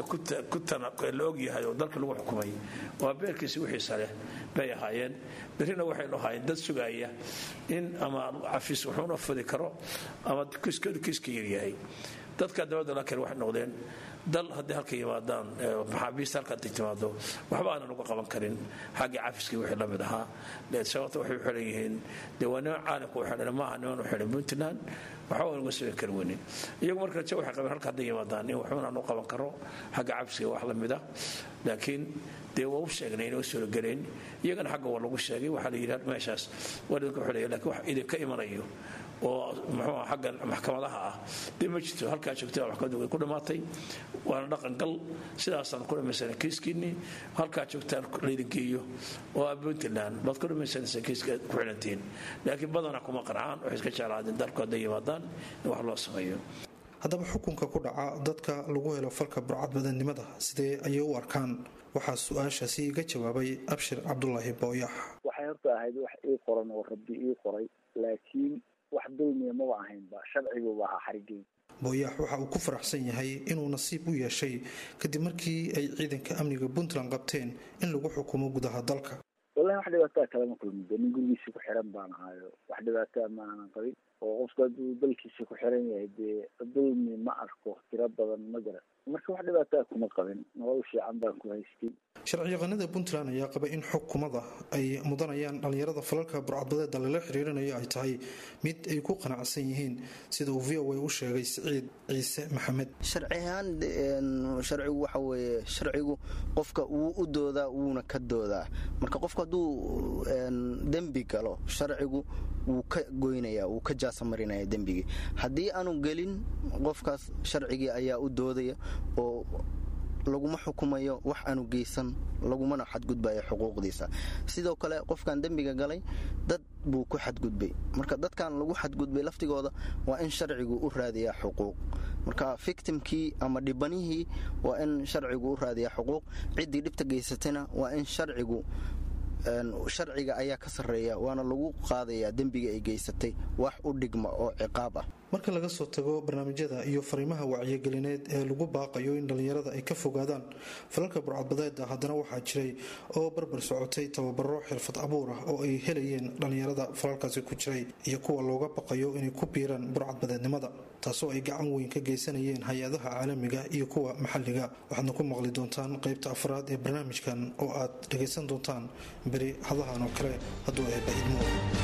la ogyahay oo dalka lagu xukumay waa beerkiisa wixiisa leh bay ahaayeen berrina waxay ahaayeen dad sugaaya in ama cafis wuxuuna fudi karo ama kiiska yaryahay dadka dabadda laakiin waxay noqdeen dal haddii halka yimaadaan maxaabiista halka hadday timaado waxba aanan uga qaban karin xaggii cafiskii wixii la mid ahaa sababta waxay u xiran yihiin dee waa niman caalamka u xiran maaha niman u xiran puntland waxba aan uga samayn kari weynin iyagu marka rajo waxay qabeen halka hadday yimaadaan in waxba aan u qaban karo xagga cafiska wax la mid ah laakiin dee waa u sheegnay inoo soo gelayn iyagana xagga waa lagu sheegay waxaa la yidhaha meeshaas waa idinka xulaya laakiin wax idinka imanayo oo muxuu ah xagga maxkamadaha ah dee ma jirto halkaa joogta maxkamaddu way ku dhammaatay waana dhaqangal sidaasaan ku dhammaysanay kiiskiinnii halkaa joogtaan laydin geeyo oo ah puntland baad ku dhammaysanaysaa kiiska ku xilantihiin laakiin badanaa kuma qancaan waxay iska jeclaadeen dalku hadday yimaadaan in wax loo sameeyo haddaba xukunka ku dhaca dadka lagu helo falka burcadbadannimada sidee ayay u arkaan waxaa su-aashaasi iga jawaabay abshir cabdulaahi booyax waxay horta ahayd wax ii qoran oo rabbi ii qoray laakiin wax dulmiya maba ahaynba sharcigu waa xarigey booyaax waxa uu ku faraxsan yahay inuu nasiib u yeeshay kadib markii ay ciidanka amniga puntland qabteen in lagu xukumo gudaha dalka wallahi wax dhibaataa kalama kulmido nin gurigiisii ku xiran baan ahaayo wax dhibaataa ma aanan qabin oo qofku hadduu dalkiisa ku xiran yahay dee dulmi ma arko tiro badan ma garan marka wax dhibaataa kuma qabin nolol fiican baan ku haystay sharciyaqaanada puntland ayaa qaba in xukumada ay mudanayaan dhallinyarada falalka burcadbadeeda lala xiriirinayo ay tahay mid ay ku qanacsan yihiin sida uu v o a u sheegay siciid ciise maxamed sharci ahaan sharcigu waxa weeye sharcigu qofka wuu u doodaa wuuna ka doodaa marka qofku hadduu dembi galo sharcigu wuu ka goynaya wuu ka jaasamarinaya dembigii haddii aanu gelin qofkaas sharcigii ayaa u doodaya oo laguma xukumayo wax aanu geysan lagumana xadgudbaya xuquuqdiisa sidoo kale qofkan dembiga galay dad buu ku xadgudbay marka dadkan lagu xadgudbay laftigooda waa in sharcigu u raadiyaa xuquuq marka victimkii ama dhibanihii waa in sharcigu u raadiyaa xuquuq ciddii dhibta geysatayna waa in sharcigu sharciga ayaa ka sarreeya waana lagu qaadayaa dembiga ay geysatay wax u dhigma oo ciqaab ah marka laga soo tago barnaamijyada iyo fariimaha wacyigelineed ee lagu baaqayo in dhallinyarada ay ka fogaadaan falalka burcadbadeeda haddana waxaa jiray oo barbar socotay tababaro xirfad abuur ah oo ay helayeen dhallinyarada falalkaasi ku jiray iyo kuwa looga baqayo inay ku biiraan burcadbadeednimada taasoo ay gacan weyn ka geysanayeen hay-adaha caalamiga iyo kuwa maxalliga waxaadna ku maqli doontaan qaybta afraad ee barnaamijkan oo aad dhagaysan doontaan beri hadahan oo kale hadduu eeba idmo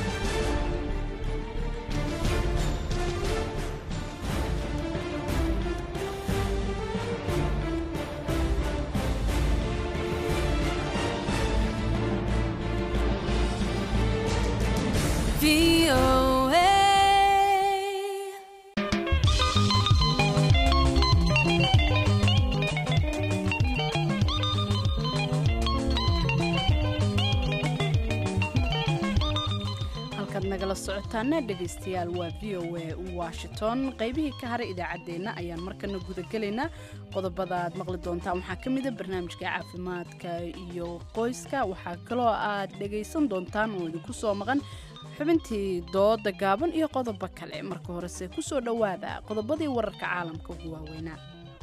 nagala socotaana dhegaystayaal waa v o a washington qaybihii ka haray idaacaddeenna ayaan markana gudagelaynaa qodobada aad maqli doontaan waxaa ka mida barnaamijka caafimaadka iyo qoyska waxaa kaloo aad dhegaysan doontaan oo idinku soo maqan xubintii dooda gaaban iyo qodobo kale marka horese ku soo dhowaada qodobadii wararka caalamka ugu waaweynaa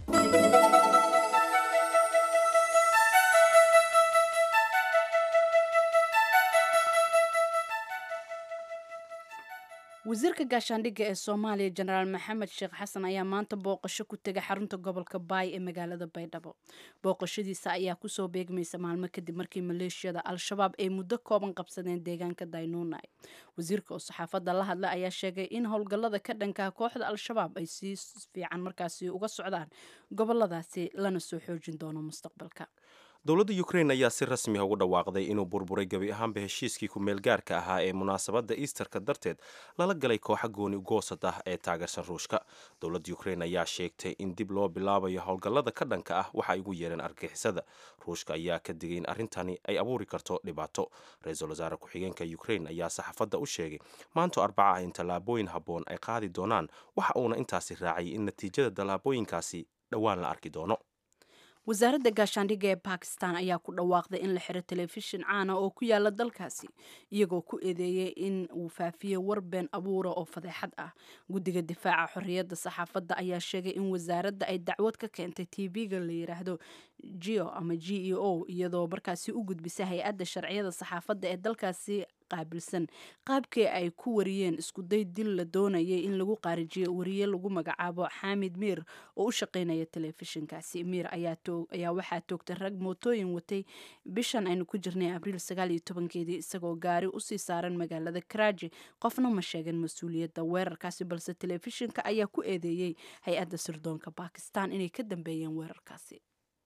wasiirka gaashaandhigga ee soomaaliya jenaraal maxamed sheekh xasan ayaa maanta booqasho ku tegay xarunta gobolka baay ee magaalada baydhabo booqashadiisa ayaa kusoo beegmaysa maalmo kadib markii maleeshiyada al-shabaab ay muddo kooban qabsadeen deegaanka daynuunay wasiirka oo saxaafadda la hadlay ayaa sheegay in howlgallada ka dhankaa kooxda al-shabaab ay si fiican markaasi uga socdaan goboladaasi lana soo xoojin doono mustaqbalka dowladda ukrain ayaa si rasmiha ugu dhawaaqday inuu burburay gebi ahaanba heshiiskii ku-meelgaarka ahaa ee munaasabadda easterka darteed lala galay kooxa gooni goosad ah ee taageersan ruushka dowladda ukrain ayaa sheegtay in dib loo bilaabayo howlgallada ka dhanka ah waxa ay ugu yeereen argixisada ruushka ayaa ka digay in arrintani ay abuuri karto dhibaato ra-iisul wasaare ku-xigeenka ukrain ayaa saxaafadda u sheegay maanto arbaca ah in tallaabooyin habboon ay qaadi doonaan waxa uuna intaasi raaciyay in natiijada tallaabooyinkaasi dhowaan la arki doono wasaaradda gaashaandhigga ee bakistan ayaa ku dhawaaqday in la xiro telefishin caana oo ku yaala dalkaasi iyagoo ku eedeeyay in uu faafiyey war been abuura oo fadeexad ah guddiga difaaca xorriyadda saxaafadda ayaa sheegay in wasaaradda ay dacwad ka keentay tv-ga la yidhaahdo geo ama g e o iyadoo markaasi u gudbisay hay-adda sharciyada saxaafadda ee dalkaasi qaabilsan qaabkii ay ku wariyeen iskuday dil la doonayay in lagu qaarijiyo wariye lagu magacaabo xaamid miir oo u shaqaynaya telefishinkaasi miir ayaa waxaa toogtay rag mootooyin watay bishan aynu ku jirnay abriil sagaal iyo tobankeedii isagoo gaari usii saaran magaalada karaaji qofna ma sheegan mas-uuliyadda weerarkaasi balse telefishinka ayaa ku eedeeyey hay-adda sirdoonka bakistan inay ka dambeeyeen weerarkaasi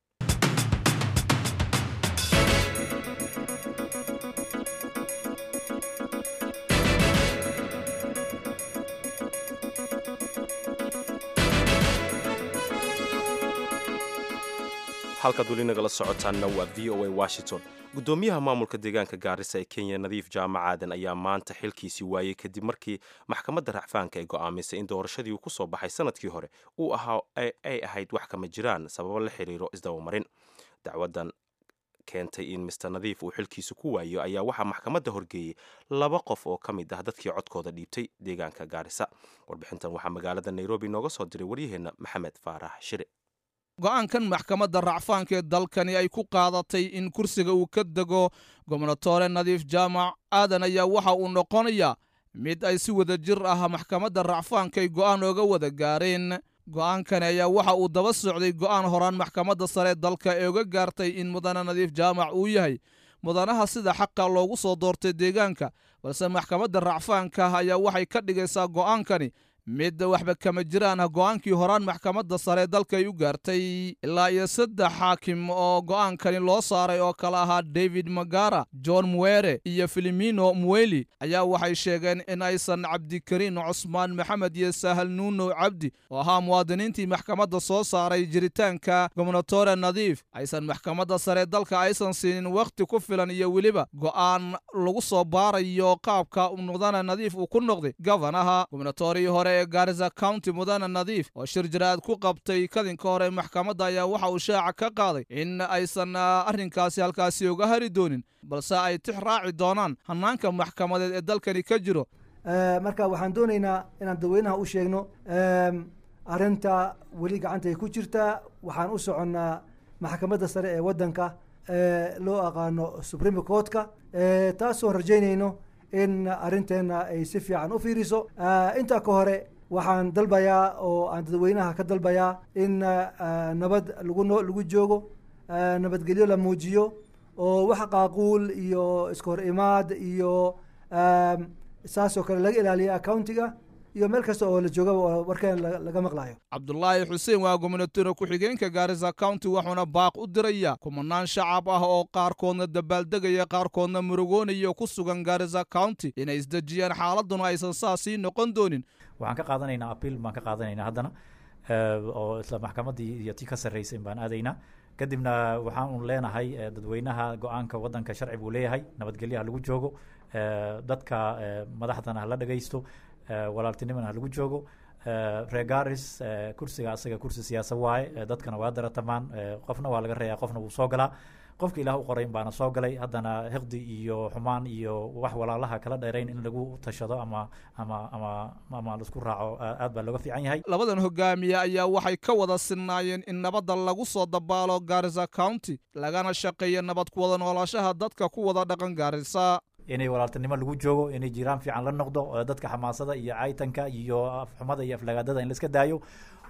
halkaad weli nagala socotaanna waa v o a washington guddoomiyaha maamulka deegaanka gaarisa ee kenya nadiif jaamac aadan ayaa maanta xilkiisii waayey kadib markii maxkamadda racfaanka ay go'aamisay in doorashadii uu ku soo baxay sanadkii hore uu ahaa ay ahayd wax kama jiraan sababo la xiriiro isdabamarin dacwadan keentay in mister nadiif uu xilkiisa ku waayo ayaa waxaa maxkamadda horgeeyey laba qof oo ka mid ah dadkii codkooda dhiibtay deegaanka gaarisa warbixintan waxaa magaalada nairobi nooga soo diray waryaheenna maxamed faarax shire go'aankan maxkamadda racfaanka ee dalkani ay ku qaadatay in kursiga uu ka dego gobnatore nadiif jaamac aadan ayaa waxa uu noqonayaa mid ay si wada jir ah maxkamadda racfaanka ay go'aan ooga wada gaareen go'aankani ayaa waxa uu daba socday go'aan horaan maxkamadda sare dalka ee uga gaartay in mudane nadiif jaamac uu yahay mudanaha sida xaqa loogu soo doortay deegaanka balse maxkamadda racfaanka ayaa waxay ka dhigaysaa go'aankani mid waxba kama jiraan ah go'aankii horaan maxkamadda sare dalka ay u gaartay ilaa iyo saddex xaakim oo go'aankani loo saaray oo kale ahaa david magara john muwere iyo filimino muweli ayaa waxay sheegeen in aysan cabdikariin cusmaan maxamed iyo sahal nuunow cabdi oo ahaa muwaadiniintii maxkamadda soo saaray jiritaanka gobnatore nadiif aysan maxkamadda sare dalka aysan siinin wakhti ku filan iyo weliba go'aan lagu soo baarayo qaabka mudane nadiif uu ku noqday gofanaha gobnatorii hore ee gaarisa county mudane nadiif oo shir jaraad ku qabtay kadinka hore maxkamadda ayaa waxa uu shaaca ka qaaday in aysan arrinkaasi halkaasi uga hari doonin balse ay tix raaci doonaan hannaanka maxkamadeed ee dalkani ka jiro marka waxaan doonaynaa inaan dadweynaha u sheegno arrinta weli gacantay ku jirtaa waxaan u soconnaa maxkamadda sare ee waddanka loo aqaano supreme courtka taasoo rajaynayno in arrinteenna ay si fiican u fiiriso intaa ka hore waxaan dalbayaa oo aan dadweynaha ka dalbayaa in nabad lagu no lagu joogo nabadgelyo la muujiyo oo wax qaaquul iyo iska hor imaad iyo saasoo kale laga ilaaliyo accountiga iyo meel kasta oo la joogaba oo warkeen laga maqlayo cabdulaahi xuseen waa gobnatore ku-xigeenka gaarisa county wuxuuna baaq u diraya kumanaan shacab ah oo qaarkoodna dabaaldegaya qaarkoodna murugoonaya ku sugan gaarisa county inay isdejiyaan xaaladuna aysan saasii noqon doonin waxaan ka qaadanaynaa apiil baan ka qaadanaynaa haddana oo isla maxkamaddii iyo tii ka sarraysay baan aadaynaa kadibna waxaan un leenahay dadweynaha go-aanka waddanka sharci buu leeyahay nabadgelyaha lagu joogo dadka madaxdana hala dhegaysto walaaltinimana ha lagu joogo reer garis kursiga asaga kursi siyaasa waaye dadkana waa daratamaan qofna waa laga reeyaa qofna wuu soo galaa qofka ilaah u qorayn baana soo galay haddana hiqdi iyo xumaan iyo wax walaalaha kala dheerayn in lagu tashado ama ama ama ama laisku raaco aad baa looga fiican yahay labadan hogaamiye ayaa waxay ka wada sinnaayeen in nabadda lagu soo dabaalo gaarisa county lagana shaqeeyo nabad ku wada noolaashaha dadka ku wada dhaqan gaarisa inay walaaltinimo lagu joogo inay jiraan fiican la noqdo dadka xamaasada iyo caytanka iyo afxumada iyo aflagaadada in laiska daayo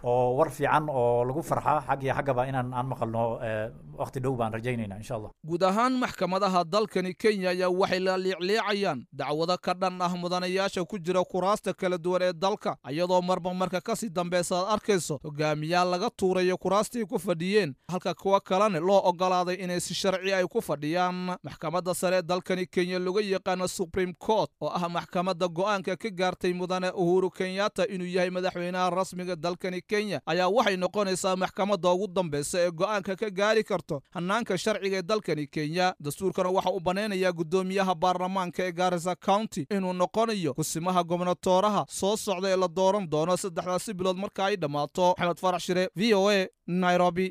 oo war fiican oo lagu farxa xag iyo xaggaba inaan aan maqalno waqti dhow baan rajaynayna insha allah guud ahaan maxkamadaha dalkani kenya ayaa waxay la liicliicayaan dacwado ka dhan ah mudanayaasha ku jira kuraasta kala duwan ee dalka iyadoo marba marka kasii dambeysa aad arkayso hogaamiyaal laga tuurayo kuraastii ku fadhiyeen halka kuwa kalena loo ogolaaday inay si sharci ay ku fadhiyaan maxkamadda sare ee dalkani kenya laga yaqaano supreme court oo ah maxkamadda go'aanka ka gaartay mudane uhuru kenyatta inuu yahay madaxweynaha rasmiga dalkani kenya ayaa waxay noqonaysaa maxkamadda ugu dambeysa ee go'aanka ka gaari karto hanaanka sharciga ee dalkani kenya dastuurkana waxa uu banaynayaa guddoomiyaha baarlamaanka ee garisa county inuu noqonayo kusimaha gobnatooraha soo socda ee la dooran doono saddexdaasi bilood marka ay dhammaato maxamed farax shire v o a nairobi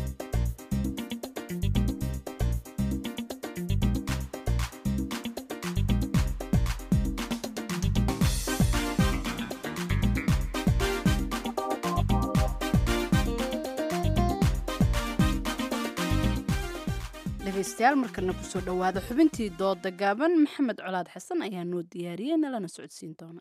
dhegaystayaal markana kusoo dhowaada xubintii dooda gaaban maxamed colaad xasan ayaa noo diyaariyey nalana socodsiin doona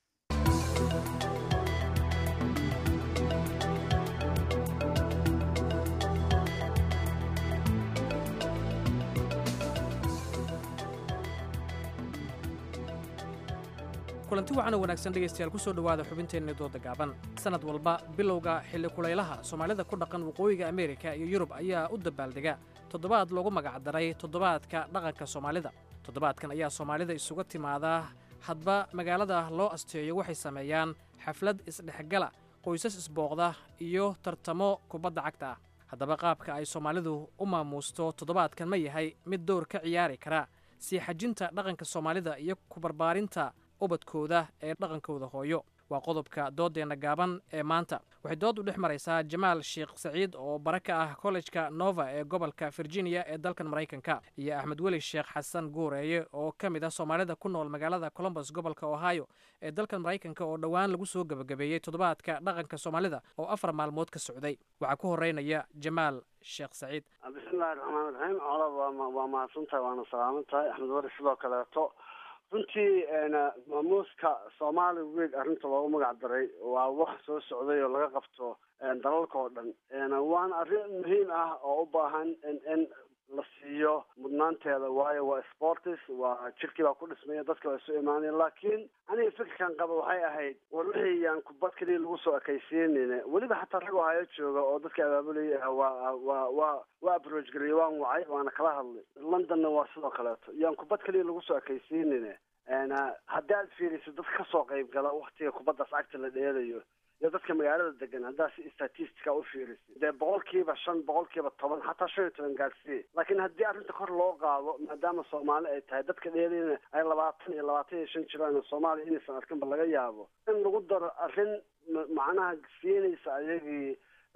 kulanti wacan oo wanaagsan dhegaystayaal kusoo dhowaada xubinteenna dooda gaaban sanad walba bilowga xilli kulaylaha soomaalida ku dhaqan waqooyiga ameerika iyo yurub ayaa u dabaaldega toddobaad loogu magacdaray toddobaadka dhaqanka soomaalida toddobaadkan ayaa soomaalida isuga timaadaa hadba magaalada loo asteeyo waxay sameeyaan xaflad isdhexgala qoysas isbooqda iyo tartamo kubadda cagta ah haddaba qaabka ay soomaalidu u maamuusto toddobaadkan ma yahay mid dowr ka ciyaari kara sii xajinta dhaqanka soomaalida iyo ku barbaarinta ubadkooda ee dhaqankooda hooyo waa qodobka doodeenna gaaban ee maanta waxay dood u dhex maraysaa jamaal sheekh saciid oo bara ka ah kollejka nova ee gobolka virginia ee dalkan maraykanka iyo axmed weli sheekh xasan guureeye oo ka mid ah soomaalida ku nool magaalada colombos gobolka ohio ee dalkan maraykanka oo dhowaan lagu soo gebagabeeyey toddobaadka dhaqanka soomaalida oo afar maalmood ka socday waxaa ku horeynaya jamaal sheekh saciid bismillahi raxmaan raxiim colad waa mahadsantahay waana salaaman tahay axmed weli sidoo kaleeto runtii maamuuska soomaali week arrinta loogu magac daray waa wax soo socday oo laga qabto dalalka oo dhan waana arrin muhiim ah oo u baahan in in la siiyo mudnaanteeda waayo waa sportis waa jirkii baa ku dhismaya dadka waa isu imaanaya laakiin aniga fikirkan qaba waxay ahayd war wixii yaan kubad keliya lagu soo ekaysiinayna weliba xataa rag ohaayo jooga oo dadka abaabulaya waa waa waa waa approach gariyay waan wacay waana kala hadlay londonna waa sidoo kaleeto yaan kubad keliya lagu soo ekaysiinayna haddii aad fiiriso dad kasoo qayb gala waktiga kubaddaas cagta la dheelayo iyo dadka magaalada degan haddaa si statistica u fiirisa dee boqolkiiba shan boqolkiiba toban xataa shan iyo toban gaadhsiiya laakiin haddii arrinta kor loo qaado maadaama soomaali ay tahay dadka dheelayna ay labaatan iyo labaatan iyo shan jiraan soomaaliya inaysan arkinba laga yaabo in lagu daro arrin macnaha siinaysa ayagii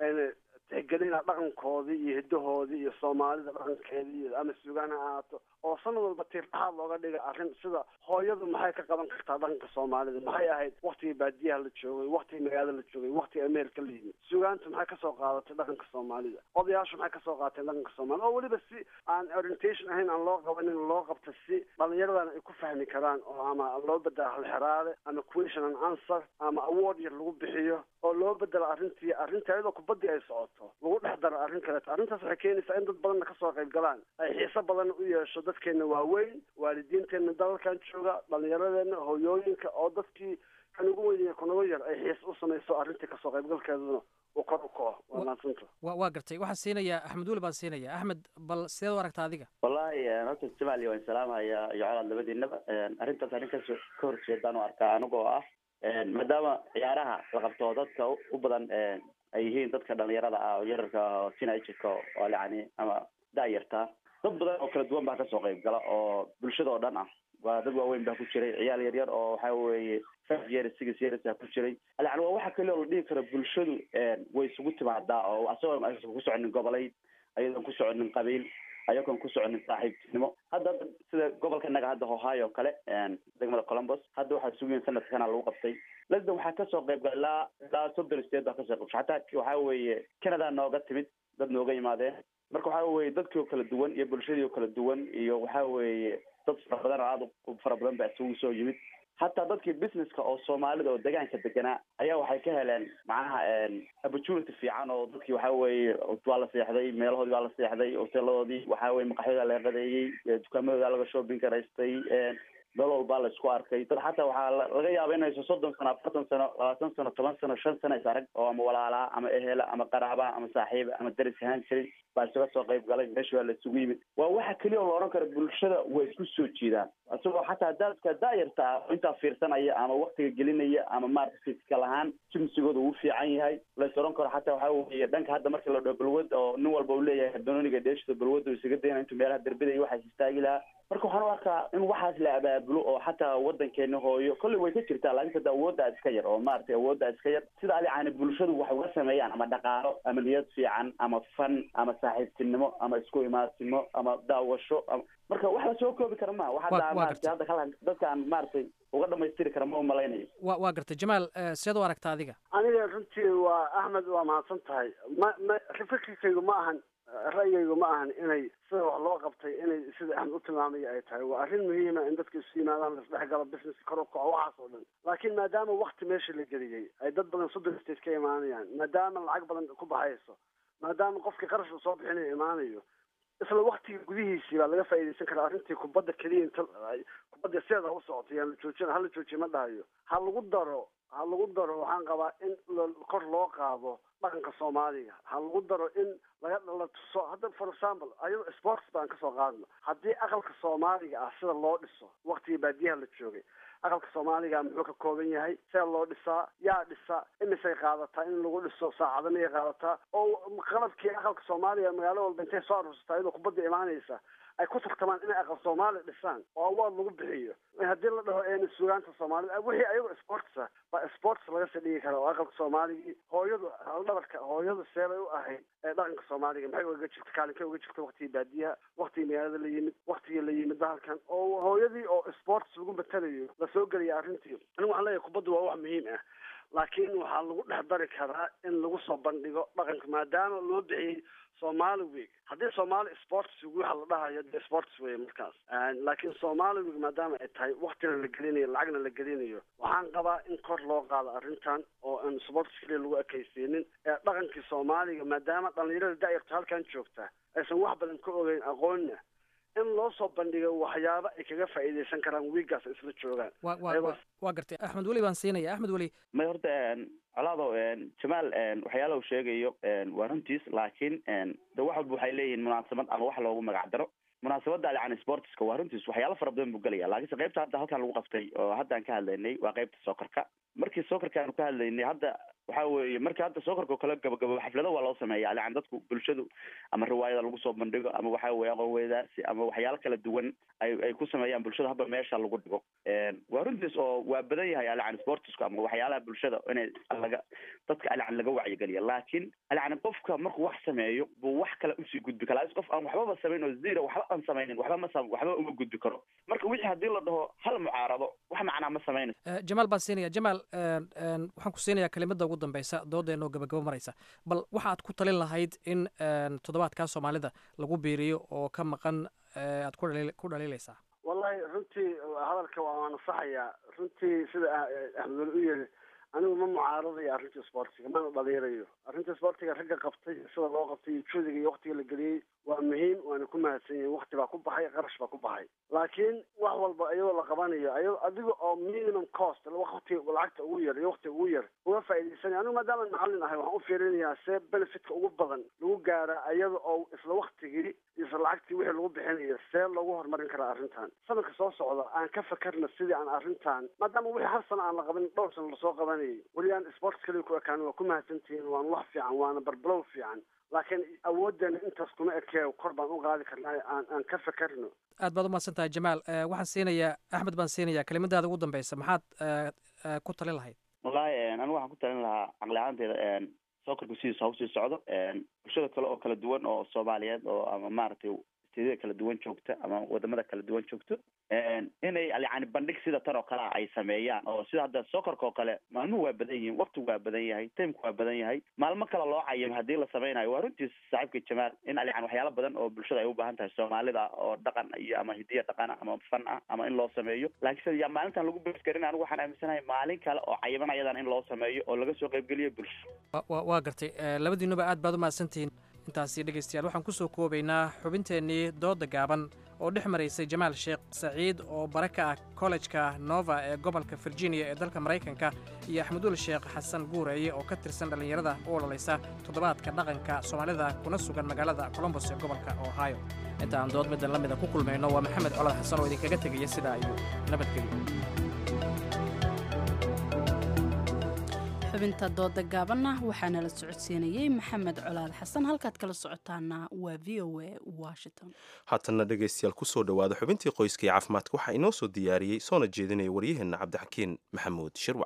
tixgelina dhaqankoodii iyo hiddahoodii iyo soomaalida dhaqankeedii iyo ama sugaan ha ahaato oo sanad walba tiirdhaxaad looga dhiga arrin sida hooyadu maxay ka qaban kartaa dhaqanka soomaalida maxay ahayd waktigii baadiyaha la joogay waktigii magaalada la joogay waktigii ameerika la yimid sugaantu maxay kasoo qaadatay dhaqanka soomaalida odayaashu maxay kasoo qaateen dhaqanka soomaalida oo weliba si aan orientation ahayn aan loo qabanin loo qabto si dhalinyaradana ay ku fahmi karaan oo ama loo bedela halxeraale ama question and answer ama award yar lagu bixiyo oo loo bedelo arrintii arrinta iyadoo kubaddii ay socoto lagu dhex daro arrin kaleeto arrintaas waxay keenaysaa in dad badanna kasoo qayb galaan ay xiiso badan u yeesho dadkeena waaweyn waalidiinteenna dalalkan jooga dhallinyaradeenna hooyooyinka oo dadkii kan ugu weyn kan ugu yar ay xiis u samayso arrintii kasoo qaybgalkeeduna uu kor u kaco waa maadsanta wa waa gartay waxaan siinayaa axmed weli baan siinaya axmed bal sideed u aragta adiga wallahi horta jamaali waan salaamaya iyo colaad labadiinaba arrintaas arrin kasoo ka horjeedaan u arkaa anigoo ah maadaama ciyaaraha la qabto dadka u badan ay yihiin dadka dhalinyarada ah oo yararka ah oo teenagerka oo yani ama da-yarta dad badan oo kala duwan baa kasoo qayb gala oo bulshada oo dhan ah waa dad waaweyn baa ku jiray ciyaal yar yar oo waxa weeye five years six years baa ku jiray yani waa waxa kale oo la dhihi karo bulshadu way isugu timaadaa oo asagoo aysan ku soconin goboleyd ayadoon ku soconin qabiil ayagoon ku soconin saaxiibtinimo hadda sida gobolka naga hadda ohio kale degmada columbus hadda waxaa isugu yihin sanadkana lagu qabtay london waxaa kasoo qayb gala ilaa ilaa soddon state baa kasoo qabshay xataa waxa weeye canada nooga timid dad nooga yimaadeen marka waxa weeye dadkii oo kala duwan iyo bulshadii oo kala duwan iyo waxa weeye dad fara badan oo aada u fara badan baa isugu soo yimid hataa dadkii businesska oo soomaalida oo degaanka deganaa ayaa waxay ka heleen macnaha opportunity fiican oo dadkii waxa weeye waa la seexday meelahoodii waa la seexday hoteeladoodii waxa weye maqaxyada laga qadeeyey dukaamadooda laga shopping garaystay meel walbaa la isku arkay dad xataa waxaa laga yaaba inayso soddon sano afartan sano labaatan sano toban sano shan sano is arag oo ama walaalaa ama ehela ama qaraaba ama saaxiiba ama daris ahaan jiray baa isaga soo qayb galay meesha waa la isugu yimid waa waxa keliya oo la odhan karo bulshada way isku soo jiidaan isagoo xataa dadka daayarta ah intaa fiirsanaya ama waktiga gelinaya ama maarata fisikal ahaan jimsigooda uu fiican yahay lays odhan karo xataa waxa weeye dhanka hadda marka la dhaho balwad oo nin walba uu leeyahay banoniga dheeshida balwada uu isaga dayna intuu meelaha derbida iyo waxaas istaagi lahaa marka waxaan u arkaa in waxaas la abaabulo oo xataa wadankeena hooyo kolley way ka jirtaa laakiin hada awooddaa iska yar oo maaragtay awooddaa iska yar sida alicani bulshadu waxay uga sameeyaan ama dhaqaalo ama niyad fiican ama fan ama saaxiibtinimo ama isku imaatinimo ama daawasho ama marka wax la soo koobi kara ma wax hadda maaragtay hadda halkan dadkaan maaragtay uga dhamaystiri kara ma umalaynayo wa waa gartay jamaal seed u aragta adiga aniga runtii waa axmed waa mahadsan tahay ma ma fikirkaygu ma ahan ra'yigaygu ma ahan inay sida wax loo qabtay inay sida axmed u tilmaamaya ay tahay waa arrin muhiima in dadka isu yimaadaan laisdhex galo business kor u kaco waxaas oo dhan laakiin maadaama wakti meesha la geliyey ay dad badan soddon state ka imaanayaan maadaama lacag badan ku baxayso maadaama qofkii qarashka soo bixinayo imaanayo isla waktiga gudihiisii baa laga faa'iidaysan karaa arrintii kubadda keliya inta kubadda sideeda ha u socotay yaan la joojin hala joojiye ma dhahayo ha lagu daro ha lagu daro waxaan qabaa in kor loo qaado dhaqanka soomaaliga ha lagu daro in laga la tuso hadda for example ayado sports baan kasoo qaadno haddii aqalka soomaaliga ah sida loo dhiso waktigii baadiyaha la joogay aqalka soomaaliga muxuu ka kooban yahay see loo dhisaa yaa dhisa imisay qaadataa in lagu dhiso saacada miyay qaadataa oo qalabkii aqalka soomaaliga magaalo walba intay soo aruursataa iyadoo kubadda imaanaysa ay ku tartamaan inay aqal soomaali dhisaan oo awood lagu bixiyo haddii la dhaho een sugaanta soomaalida wixii ayagoo sportsa baa sports laga sii dhigi kara oo aqalka soomaaligii hooyadu haldhabarka hooyadu seebay u ahayd ee dhaqanka soomaaliga maxay uga jirta kaalinkay uga jirta waktigii baadiyaha waktigii magaalada la yimid waktigii la yimid bahalkan oo hooyadii oo sports lagu matalayo lasoo gelaya arrintii anigu waxaan leeyahay kubaddu waa wax muhiim ah laakiin waxaa lagu dhex dari karaa in lagu soo bandhigo dhaqanka maadaama loo bixiyey somali week haddii somali sports waxa la dhahayo dee sports wey markaas laakiin somali week maadaama ay tahay waktina la gelinayo lacagna la gelinayo waxaan qabaa in kor loo qaado arrintan oo aan sports keliya lagu ekaysiinin ee dhaqankii soomaaliga maadaama dhalinyarada da'yarta halkan joogta aysan wax badan ka ogeyn aqoonna in loo soo bandhigo waxyaabo ay kaga faa'iidaysan karaan wiigaas isla joogaan wa wa wa waa gartay axmed weli baan siinaya axmed weli may horta colaado jamaal waxyaala uu sheegayo waa runtiis laakiin de wax walba waxay leeyihiin munaasabad ama wax loogu magac daro munaasabadda yani sportska waa runtiis waxyaalo fara badan buu gelaya laakiinse qaybta hadda halkan lagu qaftay oo hadda aan ka hadlaynay waa qaybta sokorka markii sokorka aanu ka hadlaynay hadda waxa weeye marka hadda sokorka oo kale gabagabo xaflado waa loo sameeya yani dadku bulshadu ama riwaayada lagu soo bandhigo ama waxa weye aqoon weydaarsi ama waxyaalo kala duwan ay ay ku sameeyaan bulshada haba meesha lagu dhigo waa runtiis oo waa badan yahay alcan sportsku ama waxyaalaha bulshada inay laga dadka alcan laga wacyigeliya laakiin alcan qofka markuu wax sameeyo buu wax kale usii gudbi karaa qof aan waxbaba samayn oo zero waxba aan samaynin waxba ma waxba uma gudbi karo marka wixii haddii la dhaho hal mucaarado wax macnaa ma samaynayso jamaal baan siinaya jamaal waxaan ku siinayaa kelimada ugu dambeysa doodeenoo gabagabo maraysa bal waxaad ku talin lahayd in toddobaadkaa soomaalida lagu biiriyo oo ka maqan aad ku dhali ku dhaliilaysaa wallahi runtii hadalka waa nasaxayaa runtii sida axmed weli u yiri anigu ma mucaaradayo arrinta sportiga mana dhaliirayo arrinta sportiga ragga qabtay sida loo qabtay iyo juhdiga iyo waktiga la geliyey waa muhiim waana ku mahadsan yihin wakti baa ku baxay qarash baa ku baxay laakiin wax walba iyadoo la qabanayo ayado adiga oo minimum cost wakti lacagta ugu yar iyo waktiga ugu yar uga faa'iidaysanaya anigu maadaama macallin ahay waxaan u fiirinayaa see benefitka ugu badan lagu gaara iyada oo isla waktigii isla lacagtii wixii lagu bixinayo see loogu horumarin karaa arrintan sanadka soo socda aan ka fakarna sidii aan arrintan maadaama wixii hal sano aan la qaban dhowr sano lasoo qabanayay weli aan sports kaliya ku ekaan waa ku mahadsantihiin waana wax fiican waana barbalow fiican laakiin awooddeena intaas kuma ekee kor baan u qaadi karnaa aan aan ka fakarno aad baad umahadsan tahay jamaal waxaan siinayaa axmed baan siinayaa kelimadaada ugu dambeysa maxaad ku talin lahayd wallahi anigu waxaan ku talin lahaa caqli ahaanteeda sokorku sidiisa ha usii socdo bulshada kale oo kala duwan oo soomaaliyeed oo ama maaragtay steedyada kala duwan joogta ama wadamada kala duwan joogto inay yani bandhig sida tan oo kale ay sameeyaan oo sida hadda sokorka oo kale maalmuhu waa badan yihiin waktigu waa badan yahay timku waa badan yahay maalmo kale loo cayimo haddii la sameynayo waa runtii saaxiibka jamaal in yani waxyaala badan oo bulshada ay u baahan tahay soomaalida oo dhaqan iyo ama hidiya dhaqana ama fan ah ama in loo sameeyo laakiin sida yaa maalintan lagu bees karin anigu waxaan aaminsanahay maalin kale oo cayiman ayadan in loo sameeyo oo laga soo qaybgeliyo bulsho waa gartay labadiinuba aad baad u mahadsantihiin intaasi dhegaystayaal waxaan kusoo koobaynaa xubinteennii dooda gaaban oo dhex maraysay jamaal sheekh saciid oo bare ka ah kollejka nova ee gobolka virginia ee dalka maraykanka iyo axmedul sheekh xasan guureeye oo ka tirsan dhallinyarada u ololaysa toddobaadka dhaqanka soomaalida kuna sugan magaalada colombos ee gobolka ohio inta aan dood middan la mida ku kulmayno waa maxamed colad xasan oo idinkaga tegaya sidaa iyo nabadgelyo xubinta dooda gaabanna waxaana la socodsiinayey maxamed colaad xasan halkaad kala socotaana waa v o a washington haatanna dhegaystayaal kusoo dhowaada xubintii qoyska iyo caafimaadka waxaa inoo soo diyaariyey soona jeedinaya waryaheenna cabdixakiin maxamuud shirwac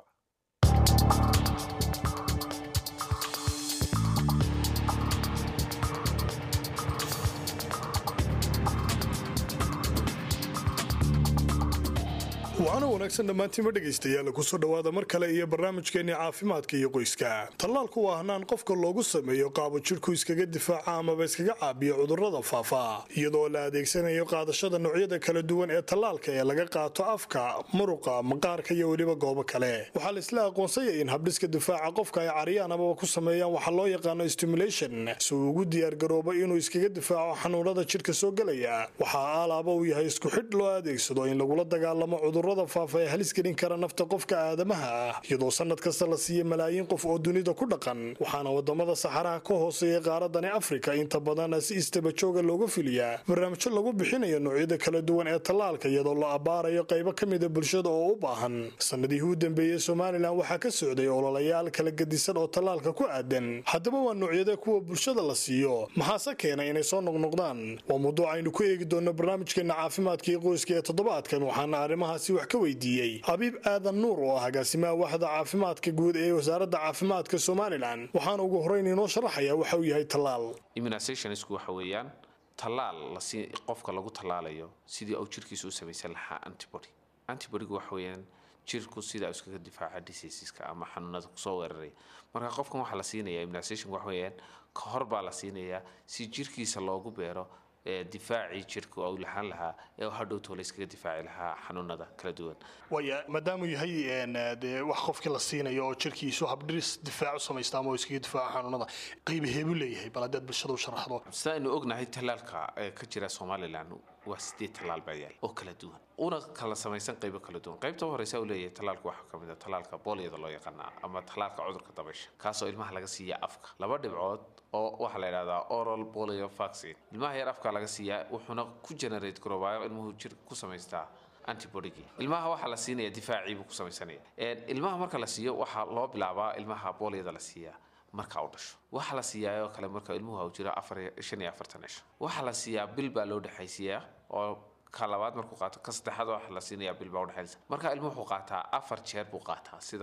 waxaana wanaagsan dhammaantiinba dhegaystayaal kusoo dhowaada mar kale iyo barnaamijkeenii caafimaadka iyo qoyska tallaalku waa hanaan qofka loogu sameeyo qaabo jidhku iskaga difaaca amaba iskaga caabiyo cudurrada faafa iyadoo la adeegsanayo qaadashada noocyada kala duwan ee tallaalka ee laga qaato afka muruqa maqaarka iyo weliba goobo kale waxaa la isla aqoonsayay in habdhiska difaaca qofka ay cariyaan amaba ku sameeyaan waxaa loo yaqaano stimulation si uu ugu diyaargaroobo inuu iskaga difaaco xanuunada jidhka soo gelaya waxaa aalaaba uu yahay isku xidh loo adeegsado in lagula dagaalamo cudurrada faafa ee halis gelin kara nafta qofka aadamaha ah iyadoo sanad kasta la siiya malaayiin qof oo dunida ku dhaqan waxaana wadamada saxaraha ka hooseeya qaaradani afrika inta badan si istabajooga looga fuliyaa barnaamijyo lagu bixinayo noocyada kala duwan ee tallaalka iyadoo la abbaarayo qaybo ka mida bulshada oo u baahan sanadihii u dambeeyey somalilan waxaa ka socday ololayaal kala gedisan oo tallaalka ku aadan haddaba waa noocyada kuwa bulshada la siiyo maxaase keena inay soo noqnoqdaan waa mawduuc aynu ku eegi doonno barnaamijkeena caafimaadka iyo qoyska ee toddobaadkan waxaana arrimahaasi wax ka weydiiyey habiib aadan nuur oo ah agaasimaha waxda caafimaadka guud ee wasaaradda caafimaadka somalilan waxaana ugu horreyn inoo sharaxaya waxa uu yahay tallaal immunisationsku waxa weeyaan tallaal lasi qofka lagu tallaalayo sidii uu jirkiisa u samaysan lahaa antibody antibodygu waxa weeyaan jirku sida iskaga difaaca diseaseska ama xanuunada kusoo weeraraya marka qofkan waxaa la siinaya immunisation waxa weeyaan ka hor baa la siinayaa si jirkiisa loogu beero difaacii jirka uu lahaan lahaa ee hadhowtoo la iskaga difaaci lahaa xanuunada kala duwan waaya maadaamuu yahay dee wax qofkii la siinayo oo jirkiisu habdhiris difaac u samaysta ama uu iskaga difaaco xanuunada qaybaheebuu leeyahay bal haddaad bulshada u sharaxdo sida aynu ognahay tallaalka ee ka jira somalilan waa sideed tallaal baa yaal oo kala duwan una kala samaysan qaybo kala duwan qaybta u horeysa uu leeyahay tallaalka waxaa ka mid a tallaalka booliyada loo yaqaana ama tallaalka cudurka dabaysha kaasoo ilmaha laga siiya afka laba dhibcood oo waxaa la yidhahdaa oral polio vaccine ilmaha yar afka laga siiyaa wuxuuna ku generate garoobayo ilmuhu jir ku samaystaa antibodygii ilmaha waxaa la siinaya difaacii buu ku samaysanaya ilmaha marka la siiyo waxaa loo bilaabaa ilmaha booliyada la siiyaa marka u dhasho waxaa la siiyaa oo kale marka ilmuhu u jiro afar shan iyo afartan cisho waxaa la siiyaa bil baa loo dhexaysiiyaa oo ka labaad markuu qaato ka saddexaad waxaa la siinayaa bil baa udhexaysa marka ilmuhu wuxuu qaataa afar jeer buu qaataa sida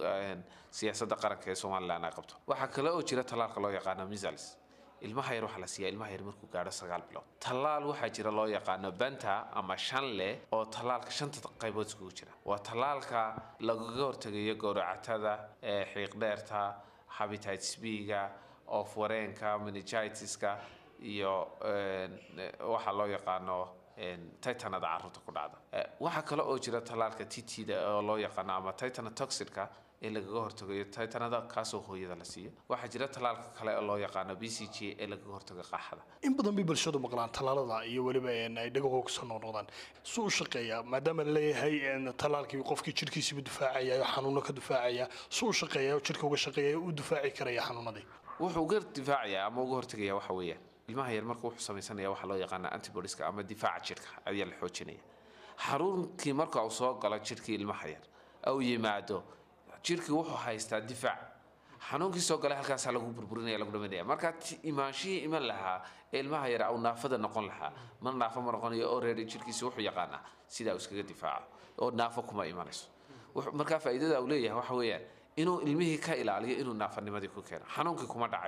siyaasadda qaranka ee somalilan ay qabto waxaa kale oo jira tallaalka loo yaqaano measles ilmaha yar waxaa la siiyaa ilmaha yar markuu gaadho sagaal bilood tallaal waxaa jira loo yaqaano banta ama shanle oo tallaalka shanta qaybood iskugu jira waa tallaalka lagaga hortegayo gowracatada xiiqdheerta habitites b-ga of wareenka menigitiska iyo waxaa loo yaqaano titanada caruurta ku dhacda waxaa kale oo jira tallaalka ttda oo loo yaqaano ama titana toxidka ee lagaga hortagayo titanada kaasoo hooyada la siiyo waxaa jira tallaalka kale oo loo yaqaano b c g ee lagaga hortaga qaaxada in badan bay bulshadu maqlaan tallaalada iyo weliba ay dhagahoo kusoo noqnoqdaan suu u shaqeeyaa maadaama laleeyahay tallaalkii qofkii jirkiisiibu difaacaya oo xanuuno ka difaacaya suu u shaqeeya oo jirka uga shaqeeya u difaaci karaya xanuunadii wuxuu uga difaacaya ama uga hortagaya waxa weeyaan ilmaha yar marka wuxuu samaysanaya waxaa loo yaqaana antibodieska ama difaaca jirka ayaa la xoojinaya xaruunkii marka uu soo galo jirkii ilmaha yar uu yimaado jirkii wuxuu haystaa difaac xanuunkii soo galay halkaasaa lagu burburinaya lagu dhamanaya marka imaanshihii iman lahaa ee ilmaha yar uu naafada noqon lahaa ma naafo ma noqonayo oo reeri jirkiisa wuxuu yaqaanaa sidaa uu iskaga difaaco oo naafo kuma imanayso markaa faa'iidada uu leeyahay waxa weeyaan inuu ilmihii ka ilaaliyo inuu naafanimadii ku keeno xanuunkii kuma dhacayo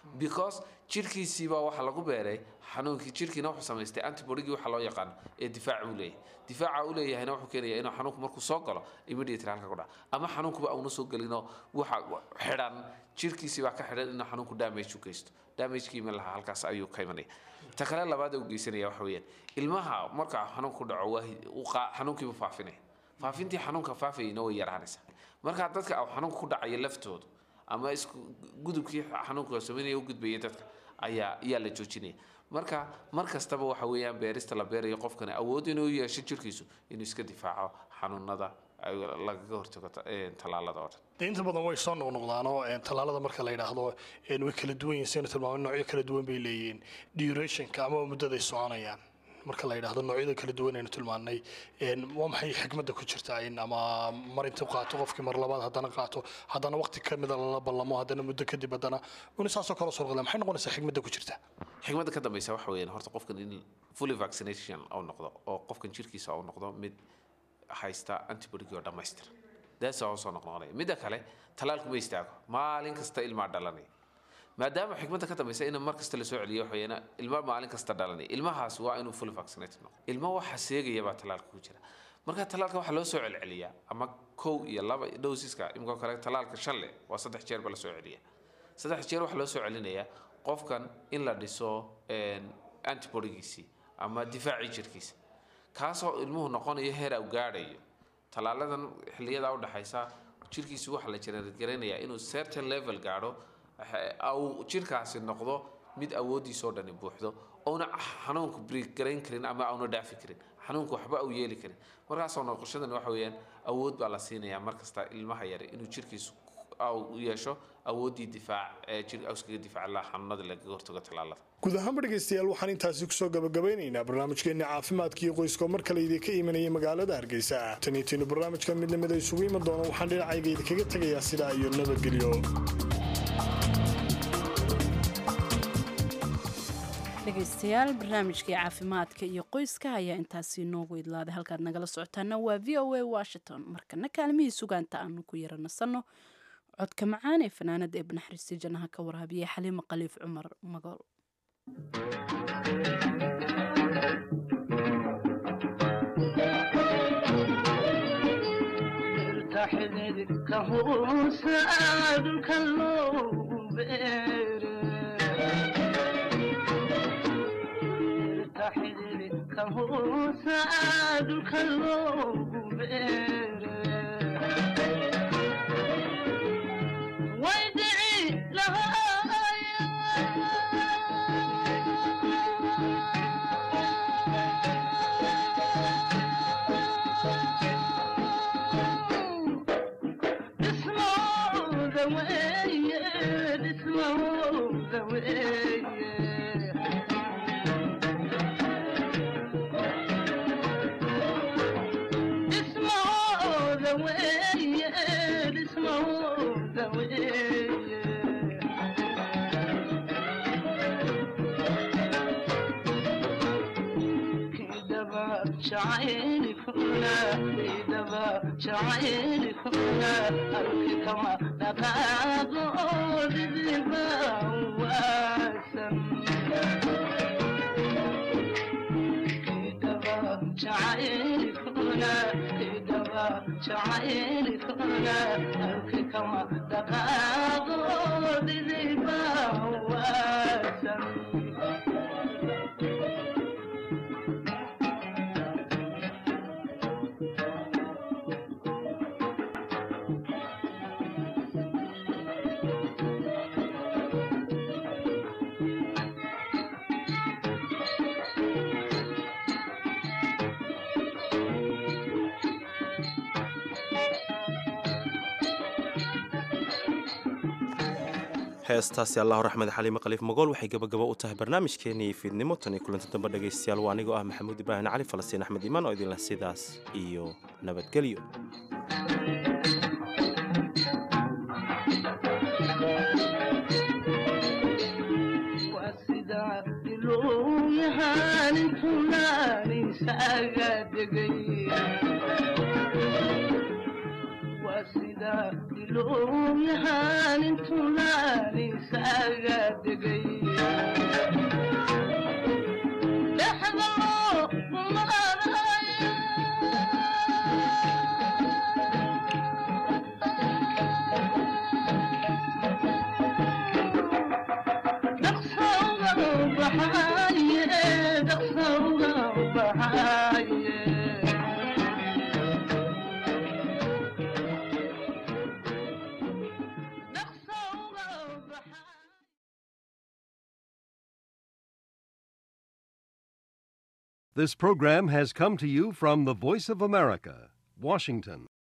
because jirkiisiibaa waxaa lagu beeray xanuunkii jirkiina wuxuu samaystay antibodygii waxa loo yaqaano ee difaaca uu leeyahay difaaca uu leeyahayna wuxuu keenaya inuu xanuunku markuu soo galo immediately halka ku dhaca ama xanuunkuba auna soo gelinoo waxa xidhan jirkiisii baa ka xidhan inuu xanuunku damage u geysto damagekii ma laha halkaas ayuu ka imanaya ta kale labaad uu geysanaya waxa weeyaan ilmaha marka xanuunku ku dhaco waa xanuunkiibu faafinaya faafintii xanuunka faafayayna way yaraanaysaa marka dadka xanuunka ku dhacaya laftoodu ama isku gudubkii xanuunka sameynaya u gudbaya dadka ayaa ayaa la joojinaya marka mar kastaba waxa weeyaan beerista la beerayo qofkani awood inuu yeesho jirkiisu inuu iska difaaco xanuunada lagaga hortago tallaalada oo dhan inta badan way soo noqnoqdaanoo tallaalada marka la yidhaahdo way kala duwan yihiin saynu tilmaamay noocyo kala duwan bay leeyihiin durationka ama muddaday soconayaan marka la yidhaahdo noocyada kala duwan aynu tilmaannay waa maxay xikmadda ku jirta in ama mar intuu qaato qofkii mar labaad haddana qaato haddana waqti ka mida lala ballamo haddana muddo kadib haddana una saasoo kale soo noqda maxay noqonaysaa xikmadda ku jirta xikmadda ka dambeysa waxa weeyaan horta qofkan in fully vaccination uu noqdo oo qofkan jirkiisa uu noqdo mid haysta antibodygii oo dhammaystir daasa oo soo noqnoqonaya midda kale talaalku ma istaago maalin kasta ilmaa dhalanaya maadaama xikmadda ka dambeysa in mar kasta lasoo celiyo waxweeyaan ilma maalin kasta dhalanaya ilmahaas waa inuu fully vaccinated noqdo ilma waxa seegaya baa talaalka ku jira marka talaalka waxaa loo soo celceliyaa ama kow iyo laba dosiska imikoo kale talaalka shan leh waa saddex jeer ba la soo celiya saddex jeer waxaa loo soo celinayaa qofkan in la dhiso antibodygiisii ama difaacii jirkiisa kaasoo ilmuhu noqonayo heer au gaadhayo tallaaladan xilliyada u dhexaysa jirkiisu waxaa la jararadgaraynayaa inuu certain level gaadho au jirkaasi noqdo mid awooddiisoo dhani buuxdo ouna xanuunku briggarayn karin ama auna dhaafi karin xanuunku waxba au yeeli karin markaasoo noqoshadan waxa weeyaan awood baa la siinayaa markasta ilmaha yare inuu jirkiisu u yeesho awooddii difaac ee jir iskaga difaaci laha xanuunada lagaga hortago tallaalada guud ahaanba dhegaystayaal waxaan intaasi kusoo gabagabeynaynaa barnaamijkeenna caafimaadka iyo qoyska oo mar kale idinka imanaya magaalada hargeysa taniitiinu barnaamijka midnimada isugu iman doono waxaan dhinacayga idinkaga tegayaa sidaa iyo nabadgelyo dhegaystayaal barnaamijkii caafimaadka iyo qoyska ayaa intaasi noogu idlaaday halkaad nagala socotaana waa v o a washington markana kaalmihii sugaanta aanu ku yara nasanno codka macaan ee fanaanada ee banaxriisi jannaha ka waraabiya xaliimo khaliif cumar magool heestaasi allahu raxmed xaliime khaliif magool waxay gabagabo u tahay barnaamijkeenii fiidnimo tan iyo kulanti dambe dhegaystayaal waa anigoo ah maxamuud ibraahim cali falastiin axmed iimaan oo idinleh sidaas iyo nabadgelyo sida ilowyahaan intuu laalisaga degay dhexda loo maraya dhaqsawga baxaye dhaqsawga baxaye This program has come to you from the Voice of America, Washington.